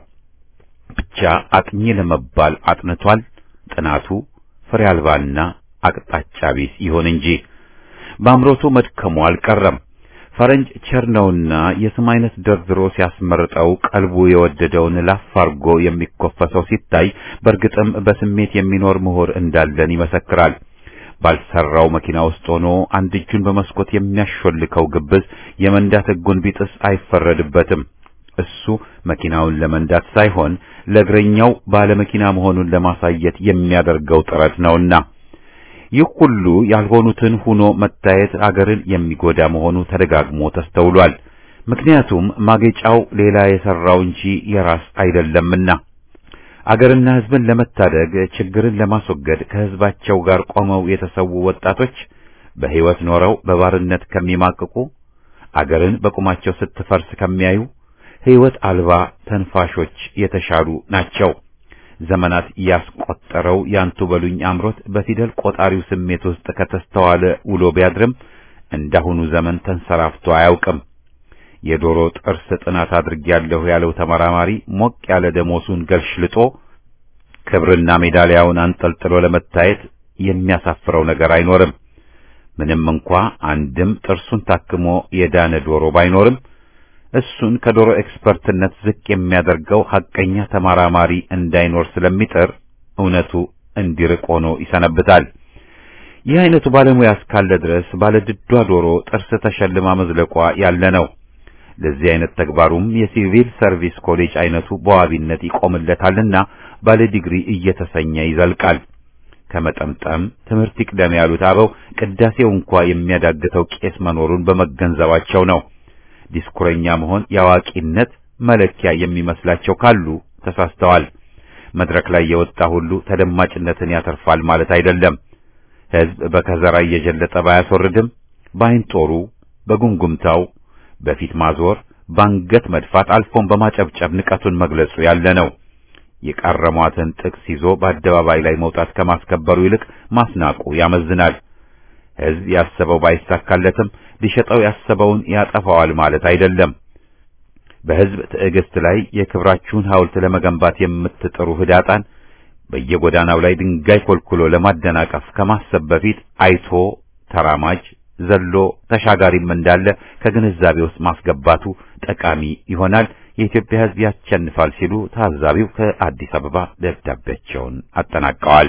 ብቻ አጥኚ ለመባል አጥንቷል። ጥናቱ ፍሬ አልባና አቅጣጫ ቢስ ይሆን እንጂ በአምሮቱ መድከሙ አልቀረም። ፈረንጅ ቸር ነውና የስም አይነት ደርድሮ ሲያስመርጠው ቀልቡ የወደደውን ላፍ አርጎ የሚኮፈሰው ሲታይ በእርግጥም በስሜት የሚኖር ምሁር እንዳለን ይመሰክራል። ባልሰራው መኪና ውስጥ ሆኖ አንድ እጁን በመስኮት የሚያሾልከው ግብዝ የመንዳት ሕጉን ቢጥስ አይፈረድበትም። እሱ መኪናውን ለመንዳት ሳይሆን ለእግረኛው ባለመኪና መሆኑን ለማሳየት የሚያደርገው ጥረት ነውና ይህ ሁሉ ያልሆኑትን ሆኖ መታየት አገርን የሚጎዳ መሆኑ ተደጋግሞ ተስተውሏል። ምክንያቱም ማጌጫው ሌላ የሰራው እንጂ የራስ አይደለምና አገርና ሕዝብን ለመታደግ ችግርን ለማስወገድ ከሕዝባቸው ጋር ቆመው የተሰዉ ወጣቶች በሕይወት ኖረው በባርነት ከሚማቅቁ አገርን በቁማቸው ስትፈርስ ከሚያዩ ሕይወት አልባ ተንፋሾች የተሻሉ ናቸው። ዘመናት ያስቆጠረው ያንቱ በሉኝ አምሮት በፊደል ቆጣሪው ስሜት ውስጥ ከተስተዋለ ውሎ ቢያድርም እንዳሁኑ ዘመን ተንሰራፍቶ አያውቅም። የዶሮ ጥርስ ጥናት አድርጌያለሁ ያለው ተመራማሪ ሞቅ ያለ ደሞሱን ገልሽልጦ ክብርና ሜዳሊያውን አንጠልጥሎ ለመታየት የሚያሳፍረው ነገር አይኖርም። ምንም እንኳ አንድም ጥርሱን ታክሞ የዳነ ዶሮ ባይኖርም እሱን ከዶሮ ኤክስፐርትነት ዝቅ የሚያደርገው ሐቀኛ ተመራማሪ እንዳይኖር ስለሚጥር እውነቱ እንዲርቅ ሆኖ ይሰነብታል። ይህ አይነቱ ባለሙያ እስካለ ድረስ ባለድዷ ዶሮ ጥርስ ተሸልማ መዝለቋ ያለ ነው። ለዚህ አይነት ተግባሩም የሲቪል ሰርቪስ ኮሌጅ አይነቱ በዋቢነት ይቆምለታልና ባለ ዲግሪ እየተሰኘ ይዘልቃል። ከመጠምጠም ትምህርት ይቅደም ያሉት አበው ቅዳሴው እንኳ የሚያዳግተው ቄስ መኖሩን በመገንዘባቸው ነው። ዲስኩረኛ መሆን የአዋቂነት መለኪያ የሚመስላቸው ካሉ ተሳስተዋል። መድረክ ላይ የወጣ ሁሉ ተደማጭነትን ያተርፋል ማለት አይደለም። ሕዝብ በከዘራ እየጀለጠ ባያስወርድም በአይን ጦሩ፣ በጉምጉምታው፣ በፊት ማዞር፣ ባንገት መድፋት አልፎም በማጨብጨብ ንቀቱን መግለጹ ያለ ነው። የቃረሟትን ጥቅስ ይዞ በአደባባይ ላይ መውጣት ከማስከበሩ ይልቅ ማስናቁ ያመዝናል። ሕዝብ ያሰበው ባይሳካለትም ሊሸጠው ያሰበውን ያጠፋዋል ማለት አይደለም። በሕዝብ ትዕግስት ላይ የክብራችሁን ሐውልት ለመገንባት የምትጥሩ ህዳጣን በየጎዳናው ላይ ድንጋይ ኮልኩሎ ለማደናቀፍ ከማሰብ በፊት አይቶ ተራማጅ ዘሎ ተሻጋሪም እንዳለ ከግንዛቤ ውስጥ ማስገባቱ ጠቃሚ ይሆናል። የኢትዮጵያ ሕዝብ ያሸንፋል ሲሉ ታዛቢው ከአዲስ አበባ ደብዳቤያቸውን አጠናቀዋል።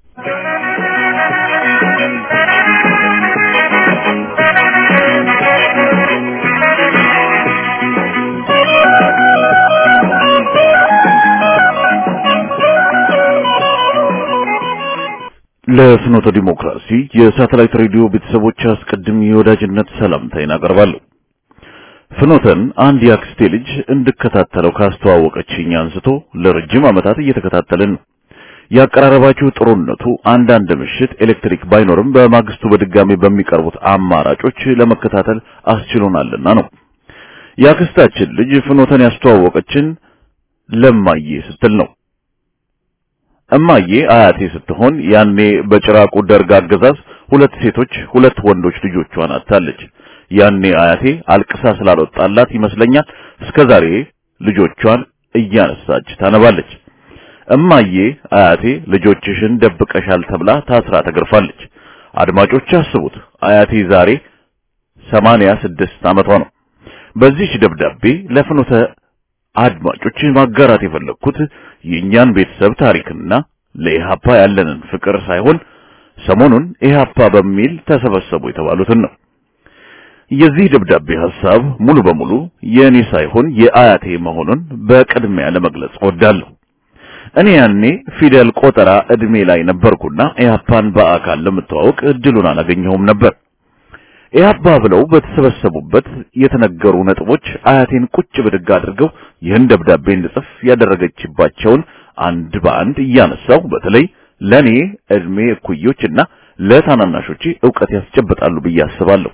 ለፍኖተ ዲሞክራሲ የሳተላይት ሬዲዮ ቤተሰቦች አስቀድም የወዳጅነት ሰላምታዬን አቀርባለሁ። ፍኖተን አንድ የአክስቴ ልጅ እንድከታተለው ካስተዋወቀችኝ አንስቶ ለረጅም ዓመታት እየተከታተልን ነው። ያቀራረባችሁ ጥሩነቱ አንዳንድ ምሽት ኤሌክትሪክ ባይኖርም በማግስቱ በድጋሚ በሚቀርቡት አማራጮች ለመከታተል አስችሎናልና ነው። የአክስታችን ልጅ ፍኖተን ያስተዋወቀችን ለማዬ ስትል ነው። እማዬ አያቴ ስትሆን ያኔ በጭራቁ ደርግ አገዛዝ ሁለት ሴቶች ሁለት ወንዶች ልጆቿን አጣለች። ያኔ አያቴ አልቅሳ ስላልወጣላት ይመስለኛል እስከዛሬ ልጆቿን እያነሳች ታነባለች። እማዬ አያቴ ልጆችሽን ደብቀሻል ተብላ ታስራ ተገርፋለች። አድማጮች አስቡት፣ አያቴ ዛሬ ሰማንያ ስድስት ዓመቷ ነው። በዚህች ደብዳቤ ለፍኖተ አድማጮች ማጋራት የፈለግኩት የእኛን ቤተሰብ ታሪክና ለኢሃፓ ያለንን ፍቅር ሳይሆን ሰሞኑን ኢህአፓ በሚል ተሰበሰቡ የተባሉትን ነው። የዚህ ደብዳቤ ሐሳብ ሙሉ በሙሉ የእኔ ሳይሆን የአያቴ መሆኑን በቅድሚያ ለመግለጽ እወዳለሁ። እኔ ያኔ ፊደል ቆጠራ እድሜ ላይ ነበርኩና ኢህአፓን በአካል ለመተዋወቅ እድሉን አላገኘሁም ነበር። ኢህአፓ ብለው በተሰበሰቡበት የተነገሩ ነጥቦች አያቴን ቁጭ ብድግ አድርገው ይህን ደብዳቤ እንድጽፍ ያደረገችባቸውን አንድ በአንድ እያነሳው በተለይ ለኔ እድሜ እኩዮችና ለታናናሾቼ ዕውቀት ያስጨብጣሉ ብዬ አስባለሁ።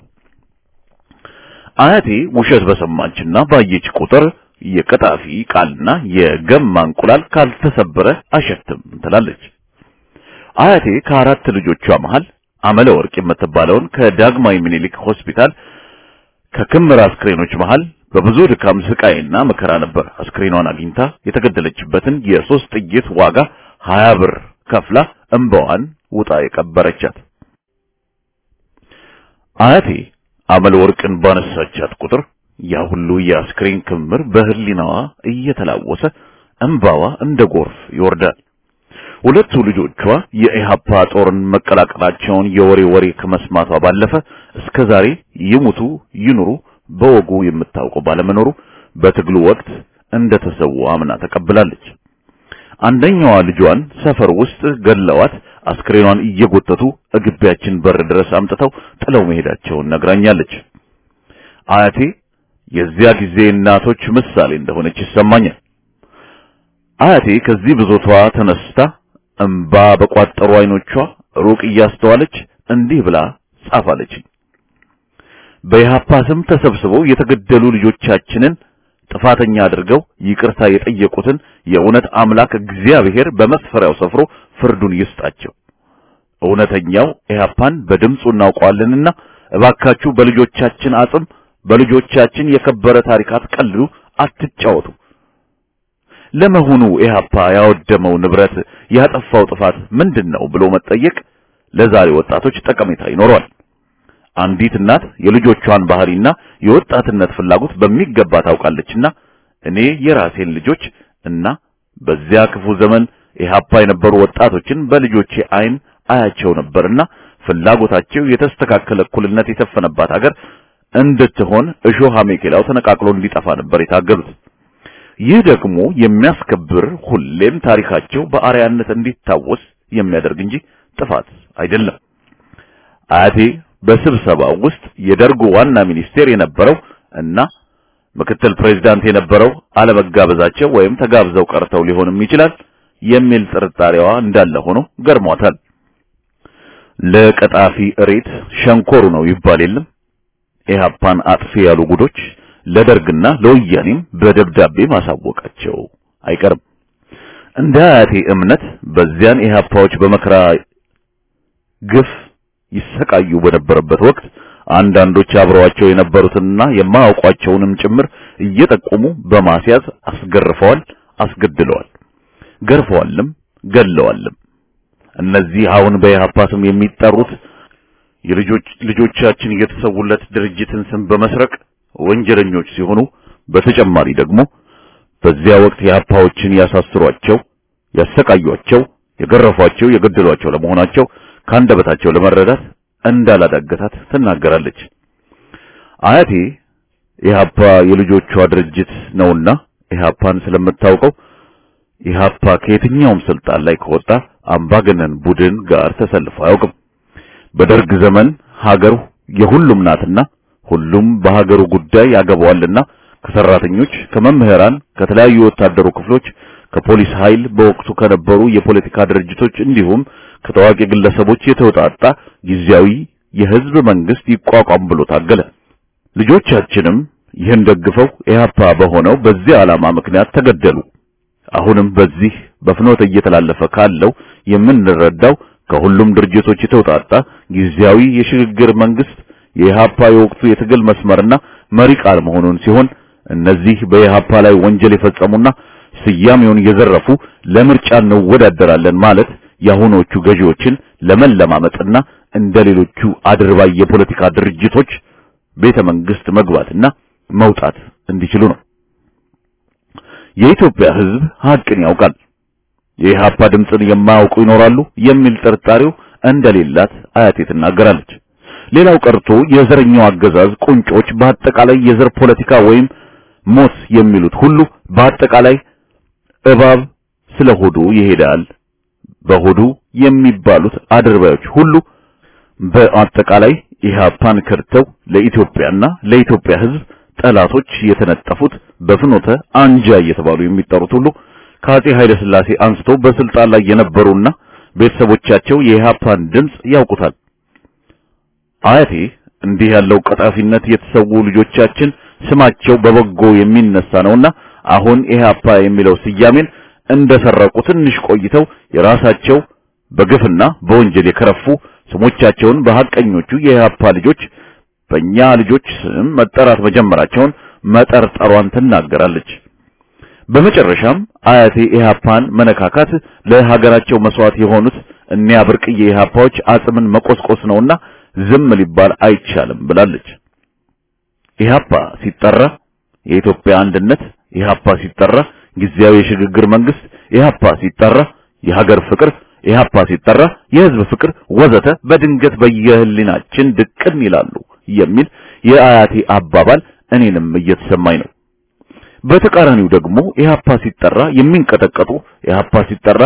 አያቴ ውሸት በሰማችና ባየች ቁጥር የቀጣፊ ቃልና የገማ እንቁላል ካልተሰበረ አሸትም ትላለች። አያቴ ከአራት ልጆቿ መሃል አመለ ወርቅ የምትባለውን ከዳግማዊ ምኒልክ ሆስፒታል ከክምር አስክሬኖች መሃል በብዙ ድካም ስቃይና መከራ ነበር አስክሬኗን አግኝታ የተገደለችበትን የሶስት ጥይት ዋጋ ሀያ ብር ከፍላ እንባዋን ውጣ የቀበረቻት። አያቴ አመለ ወርቅን ባነሳቻት ቁጥር ያ ሁሉ የአስክሬን ክምር በህሊናዋ እየተላወሰ እንባዋ እንደ ጎርፍ ይወርዳል። ሁለቱ ልጆቿ የኢሃፓ ጦርን መቀላቀላቸውን የወሬ ወሬ ከመስማቷ ባለፈ እስከ ዛሬ ይሙቱ ይኑሩ በወጉ የምታውቀው ባለመኖሩ በትግሉ ወቅት እንደተሰዉ አምና ተቀብላለች። አንደኛዋ ልጇን ሰፈር ውስጥ ገለዋት አስክሬኗን እየጎተቱ እግቢያችን በር ድረስ አምጥተው ጥለው መሄዳቸውን ነግራኛለች። አያቴ የዚያ ጊዜ እናቶች ምሳሌ እንደሆነች ይሰማኛል። አያቴ ከዚህ ብዞቷ ተነስታ እንባ በቋጠሩ አይኖቿ ሩቅ እያስተዋለች እንዲህ ብላ ጻፋለችኝ። በኢሃፓ ስም ተሰብስበው የተገደሉ ልጆቻችንን ጥፋተኛ አድርገው ይቅርታ የጠየቁትን የእውነት አምላክ እግዚአብሔር በመስፈሪያው ሰፍሮ ፍርዱን ይስጣቸው። እውነተኛው ኢሃፓን በድምፁ እናውቀዋለንና እባካችሁ በልጆቻችን አጽም በልጆቻችን የከበረ ታሪክ አትቀልዱ፣ አትጫወቱ። ለመሆኑ ኢሃፓ ያወደመው ንብረት ያጠፋው ጥፋት ምንድነው ብሎ መጠየቅ ለዛሬ ወጣቶች ጠቀሜታ ይኖረዋል። አንዲት እናት የልጆቿን ባህሪና የወጣትነት ፍላጎት በሚገባ ታውቃለችና እኔ የራሴን ልጆች እና በዚያ ክፉ ዘመን ኢሃፓ የነበሩ ወጣቶችን በልጆቼ አይን አያቸው ነበርና ፍላጎታቸው የተስተካከለ እኩልነት የሰፈነባት ሀገር እንድትሆን እሾህ አሜኬላው ተነቃቅሎ እንዲጠፋ ነበር የታገሉት። ይህ ደግሞ የሚያስከብር ሁሌም ታሪካቸው በአርያነት እንዲታወስ የሚያደርግ እንጂ ጥፋት አይደለም። አያቴ በስብሰባው ውስጥ የደርጉ ዋና ሚኒስቴር የነበረው እና ምክትል ፕሬዝዳንት የነበረው አለመጋበዛቸው ወይም ተጋብዘው ቀርተው ሊሆንም ይችላል የሚል ጥርጣሬዋ እንዳለ ሆኖ ገርሟታል። ለቀጣፊ እሬት ሸንኮሩ ነው ይባል የለም። ኢህአፓን አጥፊ ያሉ ጉዶች ለደርግና ለወያኔም በደብዳቤ ማሳወቃቸው አይቀርም። እንደ አያቴ እምነት በዚያን ኢህአፓዎች በመከራ ግፍ ይሰቃዩ በነበረበት ወቅት አንዳንዶች አብረዋቸው የነበሩትንና የማያውቋቸውንም ጭምር እየጠቆሙ በማስያዝ አስገርፈዋል፣ አስገድለዋል፣ ገርፈዋልም፣ ገለዋልም። እነዚህ አሁን በኢህአፓ ስም የሚጠሩት የልጆች ልጆቻችን የተሰውለት ድርጅትን ስም በመስረቅ ወንጀለኞች ሲሆኑ በተጨማሪ ደግሞ በዚያ ወቅት የኢህአፓዎችን ያሳስሯቸው፣ ያሰቃዩቸው፣ የገረፏቸው፣ የገደሏቸው ለመሆናቸው ካንደበታቸው ለመረዳት እንዳላዳገታት ትናገራለች። አያቴ ኢህአፓ የልጆቿ ድርጅት ነውና ኢህአፓን ስለምታውቀው ኢህአፓ ከየትኛውም ስልጣን ላይ ከወጣ አምባገነን ቡድን ጋር ተሰልፎ አያውቅም። በደርግ ዘመን ሀገሩ የሁሉም ናትና ሁሉም በሀገሩ ጉዳይ ያገባዋልና ከሰራተኞች፣ ከመምህራን፣ ከተለያዩ ወታደሩ ክፍሎች፣ ከፖሊስ ኃይል በወቅቱ ከነበሩ የፖለቲካ ድርጅቶች እንዲሁም ከታዋቂ ግለሰቦች የተውጣጣ ጊዜያዊ የህዝብ መንግስት ይቋቋም ብሎ ታገለ። ልጆቻችንም ይህን ደግፈው ኢህአፓ በሆነው በዚህ ዓላማ ምክንያት ተገደሉ። አሁንም በዚህ በፍኖተ እየተላለፈ ካለው የምንረዳው ከሁሉም ድርጅቶች የተውጣጣ ጊዜያዊ የሽግግር መንግስት የኢህአፓ የወቅቱ የትግል መስመርና መሪ ቃል መሆኑን ሲሆን እነዚህ በኢህአፓ ላይ ወንጀል የፈጸሙና ስያሜውን የዘረፉ ለምርጫ እንወዳደራለን ማለት የአሁኖቹ ገዢዎችን ለመለማመጥና እንደ ሌሎቹ አድርባይ የፖለቲካ ድርጅቶች ቤተ መንግስት መግባትና መውጣት እንዲችሉ ነው። የኢትዮጵያ ህዝብ ሀቅን ያውቃል። የኢህአፓ ድምፅን የማያውቁ ይኖራሉ የሚል ጥርጣሬው እንደሌላት አያቴ ትናገራለች። ሌላው ቀርቶ የዘረኛው አገዛዝ ቁንጮች በአጠቃላይ የዘር ፖለቲካ ወይም ሞት የሚሉት ሁሉ በአጠቃላይ እባብ ስለ ሆዱ ይሄዳል። በሆዱ የሚባሉት አድርባዮች ሁሉ በአጠቃላይ ኢህአፓን ከድተው ለኢትዮጵያና ለኢትዮጵያ ሕዝብ ጠላቶች የተነጠፉት በፍኖተ አንጃ እየተባሉ የሚጠሩት ሁሉ ከአጼ ኃይለ ሥላሴ አንስቶ በስልጣን ላይ የነበሩና ቤተሰቦቻቸው የኢህአፓን ድምፅ ያውቁታል። አያቴ እንዲህ ያለው ቀጣፊነት የተሰዉ ልጆቻችን ስማቸው በበጎ የሚነሳ ነውና አሁን ኢህአፓ የሚለው ስያሜን እንደሰረቁ ትንሽ ቆይተው የራሳቸው በግፍና በወንጀል የከረፉ ስሞቻቸውን በሐቀኞቹ የኢህአፓ ልጆች በእኛ ልጆች ስም መጠራት መጀመራቸውን መጠርጠሯን ትናገራለች። በመጨረሻም አያቴ ኢህአፓን መነካካት ለሀገራቸው መስዋዕት የሆኑት እኒያ ብርቅዬ ኢህአፓዎች አጽምን መቆስቆስ ነውና ዝም ሊባል አይቻልም ብላለች። ኢህአፓ ሲጠራ የኢትዮጵያ አንድነት፣ ኢህአፓ ሲጠራ ጊዜያዊ የሽግግር መንግስት፣ ኢህአፓ ሲጠራ የሀገር ፍቅር፣ ኢህአፓ ሲጠራ የህዝብ ፍቅር ወዘተ በድንገት በየህሊናችን ድቅን ይላሉ የሚል የአያቴ አባባል እኔንም እየተሰማኝ ነው። በተቃራኒው ደግሞ ኢህአፓ ሲጠራ የሚንቀጠቀጡ ኢህአፓ ሲጠራ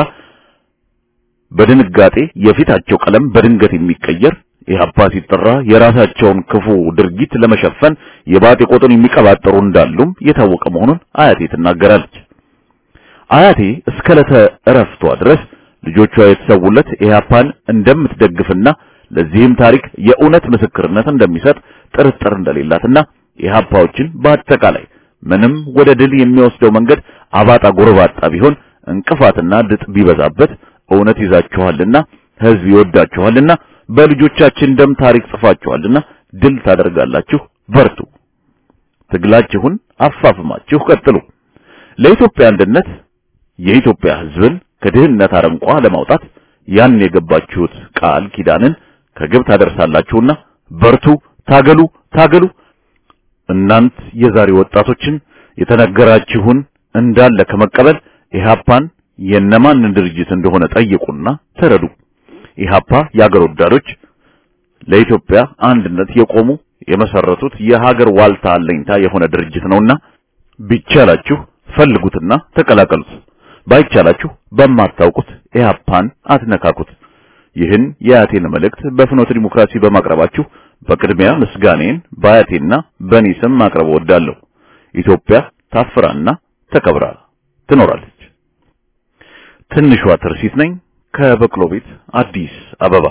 በድንጋጤ የፊታቸው ቀለም በድንገት የሚቀየር ኢህአፓ ሲጠራ የራሳቸውን ክፉ ድርጊት ለመሸፈን የባጤ ቆጡን የሚቀባጠሩ እንዳሉም የታወቀ መሆኑን አያቴ ትናገራለች። አያቴ እስከ ዕለተ እረፍቷ ድረስ ልጆቿ የተሰውለት ኢህአፓን እንደምትደግፍና ለዚህም ታሪክ የእውነት ምስክርነት እንደሚሰጥ ጥርጥር እንደሌላትና ኢህአፓዎችን በአጠቃላይ ምንም ወደ ድል የሚወስደው መንገድ አባጣ ጎረባጣ ቢሆን እንቅፋትና ድጥ ቢበዛበት እውነት ይዛችኋልና ህዝብ ይወዳችኋልና በልጆቻችን ደም ታሪክ ጽፋችኋልና ድል ታደርጋላችሁ። በርቱ። ትግላችሁን አፋፍማችሁ ቀጥሉ። ለኢትዮጵያ አንድነት የኢትዮጵያ ህዝብን ከድህነት አረንቋ ለማውጣት ያን የገባችሁት ቃል ኪዳንን ከግብ ታደርሳላችሁና በርቱ፣ ታገሉ፣ ታገሉ። እናንት የዛሬ ወጣቶችን የተነገራችሁን እንዳለ ከመቀበል ኢህአፓን የነማን ድርጅት እንደሆነ ጠይቁና ተረዱ። ኢህአፓ የአገር ወዳዶች ለኢትዮጵያ አንድነት የቆሙ የመሰረቱት የሀገር ዋልታ አለኝታ የሆነ ድርጅት ነውና ቢቻላችሁ ፈልጉትና ተቀላቀሉት። ባይቻላችሁ በማታውቁት ኢህአፓን አትነካኩት። ይህን የአያቴን መልእክት በፍኖተ ዲሞክራሲ በማቅረባችሁ በቅድሚያ ምስጋኔን በአያቴና በእኔ ስም ማቅረብ እወዳለሁ። ኢትዮጵያ ታፍራና ተከብራ ትኖራለች። ትንሿ ትርሲት ነኝ ከበቅሎ ቤት አዲስ አበባ።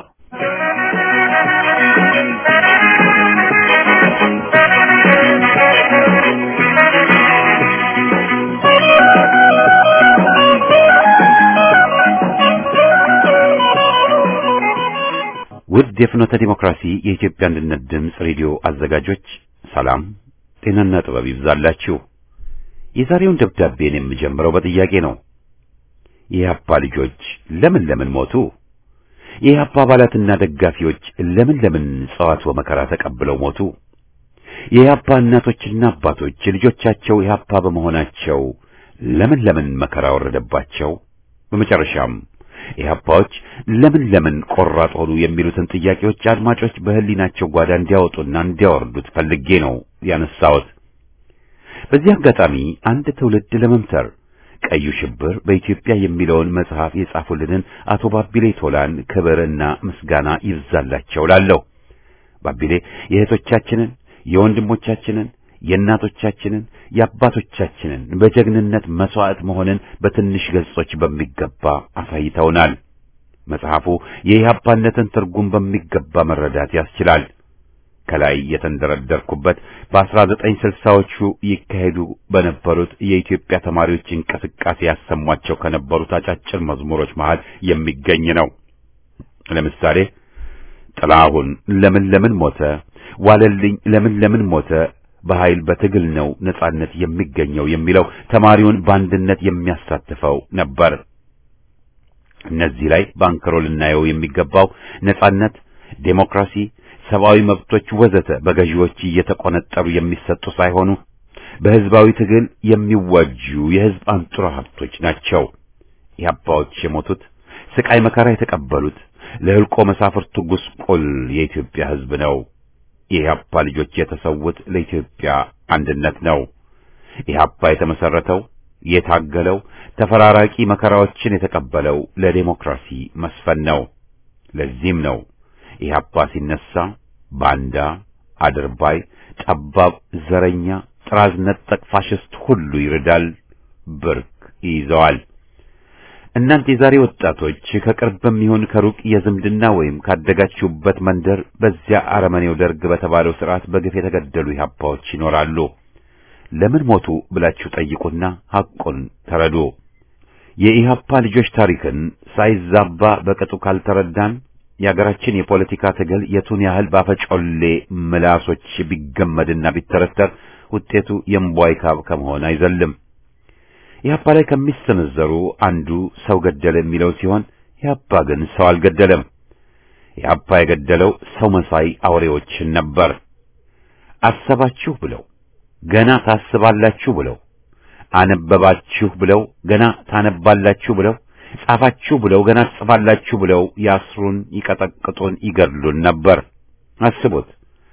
ውድ የፍኖተ ዲሞክራሲ የኢትዮጵያ አንድነት ድምፅ ሬዲዮ አዘጋጆች ሰላም፣ ጤናና ጥበብ ይብዛላችሁ። የዛሬውን ደብዳቤን የምጀምረው በጥያቄ ነው። የኢህአፓ ልጆች ለምን ለምን ሞቱ? የኢህአፓ አባላትና ደጋፊዎች ለምን ለምን ጸዋት ወመከራ ተቀብለው ሞቱ? የኢህአፓ እናቶችና አባቶች ልጆቻቸው ኢህአፓ በመሆናቸው ለምን ለምን መከራ ወረደባቸው? በመጨረሻም ኢህአፓዎች ለምን ለምን ቆራጥ ሆኑ የሚሉትን ጥያቄዎች አድማጮች በህሊናቸው ጓዳ እንዲያወጡና እንዲያወርዱት ፈልጌ ነው ያነሳሁት። በዚህ አጋጣሚ አንድ ትውልድ ለመምተር ቀዩ ሽብር በኢትዮጵያ የሚለውን መጽሐፍ የጻፉልንን አቶ ባቢሌ ቶላን ክብርና ምስጋና ይብዛላቸው ላለሁ። ባቢሌ የእህቶቻችንን፣ የወንድሞቻችንን፣ የእናቶቻችንን፣ የአባቶቻችንን በጀግንነት መስዋዕት መሆንን በትንሽ ገጾች በሚገባ አሳይተውናል። መጽሐፉ የኢህአፓነትን ትርጉም በሚገባ መረዳት ያስችላል። ከላይ የተንደረደርኩበት በ1960ዎቹ ይካሄዱ በነበሩት የኢትዮጵያ ተማሪዎች እንቅስቃሴ ያሰሟቸው ከነበሩት አጫጭር መዝሙሮች መሃል የሚገኝ ነው። ለምሳሌ ጥላሁን ለምን ለምን ሞተ፣ ዋለልኝ ለምን ለምን ሞተ፣ በኃይል በትግል ነው ነጻነት የሚገኘው የሚለው ተማሪውን በአንድነት የሚያሳትፈው ነበር። እነዚህ ላይ ባንክሮ ልናየው የሚገባው ነጻነት፣ ዴሞክራሲ ሰብአዊ መብቶች ወዘተ በገዢዎች እየተቆነጠሩ የሚሰጡ ሳይሆኑ በህዝባዊ ትግል የሚዋጁ የህዝብ አንጡራ ሀብቶች ናቸው። ኢህአፓዎች የሞቱት ስቃይ መከራ የተቀበሉት ለህልቆ መሳፍርቱ ጉስቁል የኢትዮጵያ ሕዝብ ነው። የኢህአፓ ልጆች የተሰዉት ለኢትዮጵያ አንድነት ነው። ኢህአፓ የተመሰረተው የታገለው ተፈራራቂ መከራዎችን የተቀበለው ለዴሞክራሲ መስፈን ነው። ለዚህም ነው ኢህአፓ ሲነሳ ባንዳ፣ አድርባይ፣ ጠባብ፣ ዘረኛ፣ ጥራዝ ነጠቅ ፋሽስት ሁሉ ይርዳል፣ ብርክ ይይዘዋል። እናንተ የዛሬ ወጣቶች ከቅርብም ይሁን ከሩቅ የዝምድና ወይም ካደጋችሁበት መንደር በዚያ አረመኔው ደርግ በተባለው ስርዓት በግፍ የተገደሉ ኢህአፓዎች ይኖራሉ። ለምን ሞቱ ብላችሁ ጠይቁና ሐቁን ተረዱ። የኢህአፓ ልጆች ታሪክን ሳይዛባ በቅጡ ካልተረዳን የአገራችን የፖለቲካ ትግል የቱን ያህል ባፈጮሌ ምላሶች ቢገመድና ቢተረተር ውጤቱ የእምቧይ ካብ ከመሆን አይዘልም። ኢህአፓ ላይ ከሚሰነዘሩ አንዱ ሰው ገደለ የሚለው ሲሆን ኢህአፓ ግን ሰው አልገደለም። ኢህአፓ የገደለው ሰው መሳይ አውሬዎችን ነበር። አሰባችሁ ብለው ገና ታስባላችሁ ብለው አነበባችሁ ብለው ገና ታነባላችሁ ብለው ጻፋችሁ ብለው ገና ትጽፋላችሁ ብለው ያስሩን፣ ይቀጠቅጡን፣ ይገድሉን ነበር። አስቡት።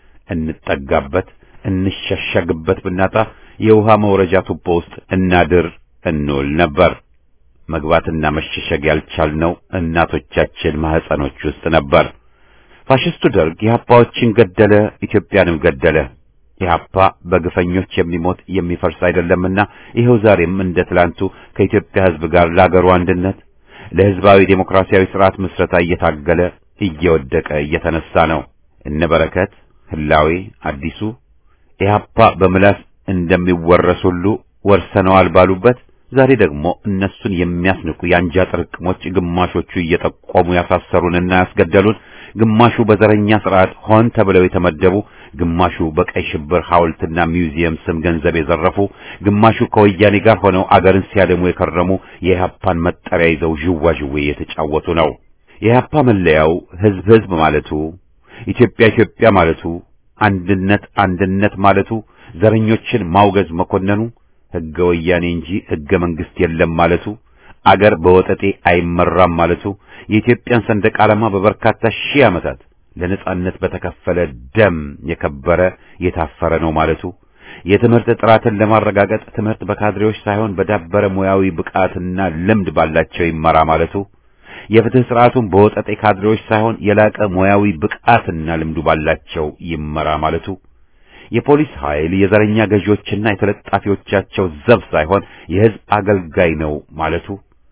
እንጠጋበት እንሸሸግበት ብናጣ የውሃ መውረጃ ቱቦ ውስጥ እናድር እንውል ነበር። መግባትና መሸሸግ ያልቻልነው እናቶቻችን ማህፀኖች ውስጥ ነበር። ፋሽስቱ ደርግ ኢህአፓዎችን ገደለ፣ ኢትዮጵያንም ገደለ። ኢህአፓ በግፈኞች የሚሞት የሚፈርስ አይደለምና ይኸው ዛሬም እንደ ትላንቱ ከኢትዮጵያ ሕዝብ ጋር ለአገሩ አንድነት ለሕዝባዊ ዴሞክራሲያዊ ስርዓት ምስረታ እየታገለ እየወደቀ እየተነሳ ነው። እነ በረከት ህላዌ አዲሱ ኢህአፓ በምላስ እንደሚወረስ ሁሉ ወርሰነዋል ባሉበት ዛሬ ደግሞ እነሱን የሚያስንቁ የአንጃ ጥርቅሞች ግማሾቹ እየጠቆሙ ያሳሰሩንና ያስገደሉን፣ ግማሹ በዘረኛ ስርዓት ሆን ተብለው የተመደቡ፣ ግማሹ በቀይ ሽብር ሐውልትና ሚውዚየም ስም ገንዘብ የዘረፉ፣ ግማሹ ከወያኔ ጋር ሆነው አገርን ሲያደሙ የከረሙ የኢህአፓን መጠሪያ ይዘው ዥዋዥዌ የተጫወቱ ነው። የኢህአፓ መለያው ህዝብ ህዝብ ማለቱ፣ ኢትዮጵያ ኢትዮጵያ ማለቱ፣ አንድነት አንድነት ማለቱ፣ ዘረኞችን ማውገዝ መኮነኑ ህገ ወያኔ እንጂ ህገ መንግስት የለም ማለቱ፣ አገር በወጠጤ አይመራም ማለቱ፣ የኢትዮጵያን ሰንደቅ ዓላማ በበርካታ ሺህ ዓመታት ለነጻነት በተከፈለ ደም የከበረ የታፈረ ነው ማለቱ፣ የትምህርት ጥራትን ለማረጋገጥ ትምህርት በካድሬዎች ሳይሆን በዳበረ ሙያዊ ብቃትና ልምድ ባላቸው ይመራ ማለቱ፣ የፍትህ ስርዓቱን በወጠጤ ካድሬዎች ሳይሆን የላቀ ሙያዊ ብቃትና ልምዱ ባላቸው ይመራ ማለቱ የፖሊስ ኃይል የዘረኛ ገዢዎችና የተለጣፊዎቻቸው ዘብ ሳይሆን የህዝብ አገልጋይ ነው ማለቱ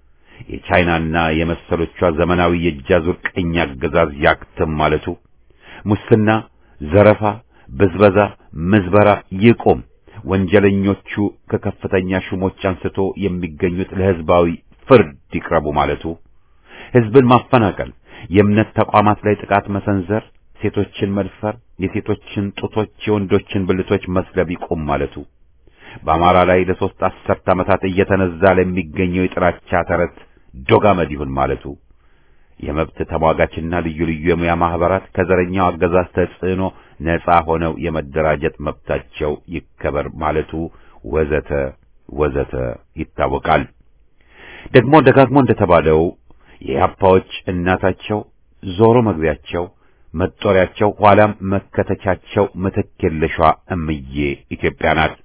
የቻይናና የመሰሎቿ ዘመናዊ የእጃዙር ቀኝ አገዛዝ ያክትም ማለቱ ሙስና፣ ዘረፋ፣ ብዝበዛ፣ ምዝበራ ይቁም፣ ወንጀለኞቹ ከከፍተኛ ሹሞች አንስቶ የሚገኙት ለህዝባዊ ፍርድ ይቅረቡ ማለቱ ህዝብን ማፈናቀል፣ የእምነት ተቋማት ላይ ጥቃት መሰንዘር ሴቶችን መድፈር፣ የሴቶችን ጡቶች፣ የወንዶችን ብልቶች መስለብ ይቁም ማለቱ በአማራ ላይ ለሶስት አስርት ዓመታት እየተነዛ ለሚገኘው የጥላቻ ተረት ዶጋመድ ይሁን ማለቱ የመብት ተሟጋችና ልዩ ልዩ የሙያ ማህበራት ከዘረኛው አገዛዝ ተጽዕኖ ነጻ ሆነው የመደራጀት መብታቸው ይከበር ማለቱ ወዘተ ወዘተ ይታወቃል። ደግሞ ደጋግሞ እንደተባለው የኢህአፓዎች እናታቸው ዞሮ መግቢያቸው መጦሪያቸው ኋላም መከተቻቸው ምትክ የለሿ እምዬ ኢትዮጵያ ናት።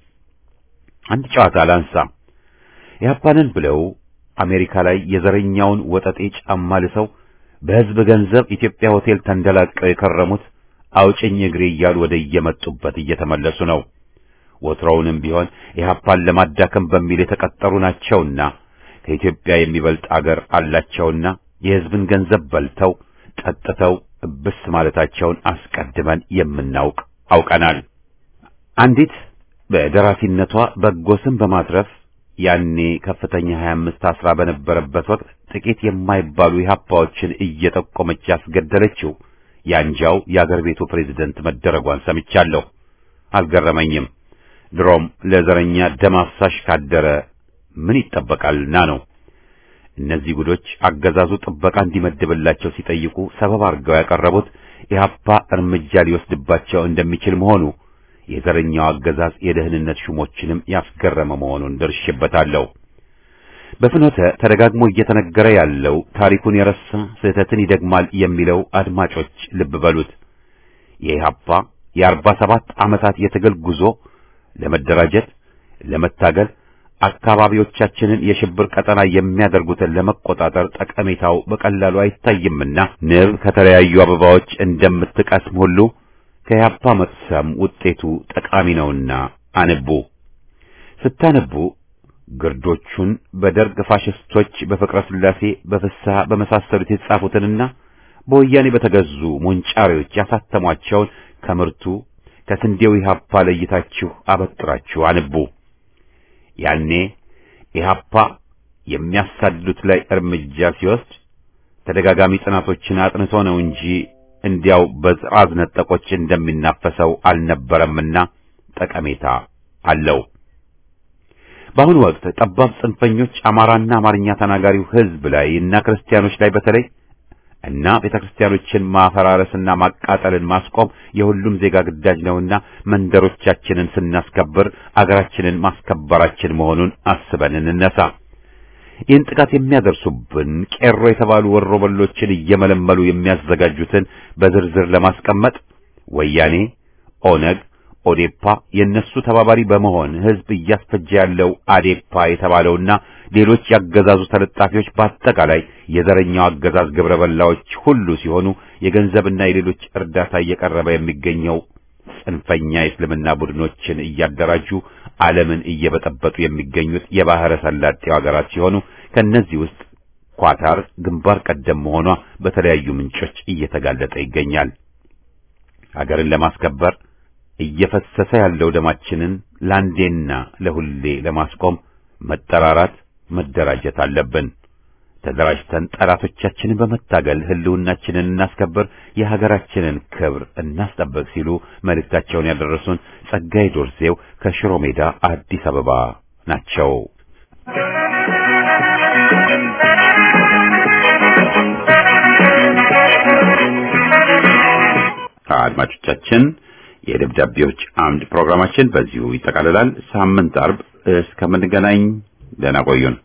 አንድ ጨዋታ ላንሳ። ኢህአፓንን ብለው አሜሪካ ላይ የዘረኛውን ወጠጤ ጫማ ልሰው በህዝብ ገንዘብ ኢትዮጵያ ሆቴል ተንደላቀው የከረሙት አውጭኝ እግሬ እያሉ ወደ እየመጡበት እየተመለሱ ነው። ወትሮውንም ቢሆን ኢህአፓን ለማዳከም በሚል የተቀጠሩ ናቸውና ከኢትዮጵያ የሚበልጥ አገር አላቸውና የህዝብን ገንዘብ በልተው ጠጥተው እብስ ማለታቸውን አስቀድመን የምናውቅ አውቀናል። አንዲት በደራሲነቷ በጎ ስም በማትረፍ ያኔ ከፍተኛ 25 አስራ በነበረበት ወቅት ጥቂት የማይባሉ ኢህአፓዎችን እየጠቆመች ያስገደለችው ያንጃው የአገር ቤቱ ፕሬዝደንት መደረጓን ሰምቻለሁ። አልገረመኝም። ድሮም ለዘረኛ ደም አፍሳሽ ካደረ ምን ይጠበቃልና ነው። እነዚህ ጉዶች አገዛዙ ጥበቃ እንዲመድብላቸው ሲጠይቁ ሰበብ አድርገው ያቀረቡት ኢህአፓ እርምጃ ሊወስድባቸው እንደሚችል መሆኑ የዘረኛው አገዛዝ የደህንነት ሹሞችንም ያስገረመ መሆኑን ደርሼበታለሁ። በፍኖተ ተደጋግሞ እየተነገረ ያለው ታሪኩን የረሳ ስህተትን ይደግማል የሚለው አድማጮች ልብ በሉት። የኢህአፓ የአርባ ሰባት ዓመታት የትግል ጉዞ ለመደራጀት፣ ለመታገል አካባቢዎቻችንን የሽብር ቀጠና የሚያደርጉትን ለመቆጣጠር ጠቀሜታው በቀላሉ አይታይምና ንብ ከተለያዩ አበባዎች እንደምትቀስም ሁሉ ከኢህአፓ መቅሰም ውጤቱ ጠቃሚ ነውና አንቡ። ስታነቡ ግርዶቹን በደርግ ፋሽስቶች በፍቅረ ስላሴ በፍስሐ በመሳሰሉት የተጻፉትንና በወያኔ በተገዙ ሞንጫሪዎች ያሳተሟቸውን ከምርቱ ከስንዴው ኢህአፓ ለይታችሁ አበጥራችሁ አንቡ። ያኔ ኢህአፓ የሚያሳድዱት ላይ እርምጃ ሲወስድ ተደጋጋሚ ጥናቶችን አጥንቶ ነው እንጂ እንዲያው በጥራዝ ነጠቆች እንደሚናፈሰው አልነበረምና ጠቀሜታ አለው። በአሁኑ ወቅት ጠባብ ጽንፈኞች አማራና አማርኛ ተናጋሪው ሕዝብ ላይ እና ክርስቲያኖች ላይ በተለይ እና ቤተክርስቲያኖችን ማፈራረስና ማቃጠልን ማስቆም የሁሉም ዜጋ ግዳጅ ነውና መንደሮቻችንን ስናስከብር አገራችንን ማስከበራችን መሆኑን አስበን እንነሳ። ይህን ጥቃት የሚያደርሱብን ቄሮ የተባሉ ወሮበሎችን እየመለመሉ የሚያዘጋጁትን በዝርዝር ለማስቀመጥ ወያኔ፣ ኦነግ፣ ኦዴፓ የነሱ ተባባሪ በመሆን ህዝብ እያስፈጀ ያለው አዴፓ የተባለውና ሌሎች ያገዛዙ ተለጣፊዎች በአጠቃላይ የዘረኛው አገዛዝ ግብረ በላዎች ሁሉ ሲሆኑ የገንዘብና የሌሎች እርዳታ እየቀረበ የሚገኘው ጽንፈኛ የእስልምና ቡድኖችን እያደራጁ ዓለምን እየበጠበጡ የሚገኙት የባህረ ሰላጤው ሀገራት ሲሆኑ ከነዚህ ውስጥ ኳታር ግንባር ቀደም መሆኗ በተለያዩ ምንጮች እየተጋለጠ ይገኛል። ሀገርን ለማስከበር እየፈሰሰ ያለው ደማችንን ለአንዴና ለሁሌ ለማስቆም መጠራራት፣ መደራጀት አለብን። ተደራጅተን ጠላቶቻችንን በመታገል ህልውናችንን እናስከብር፣ የሀገራችንን ክብር እናስጠብቅ ሲሉ መልእክታቸውን ያደረሱን ጸጋይ ዶርዜው ከሽሮ ሜዳ አዲስ አበባ ናቸው። አድማጮቻችን የደብዳቤዎች አምድ ፕሮግራማችን በዚሁ ይጠቃልላል። ሳምንት አርብ እስከምንገናኝ ደህና ቆዩን።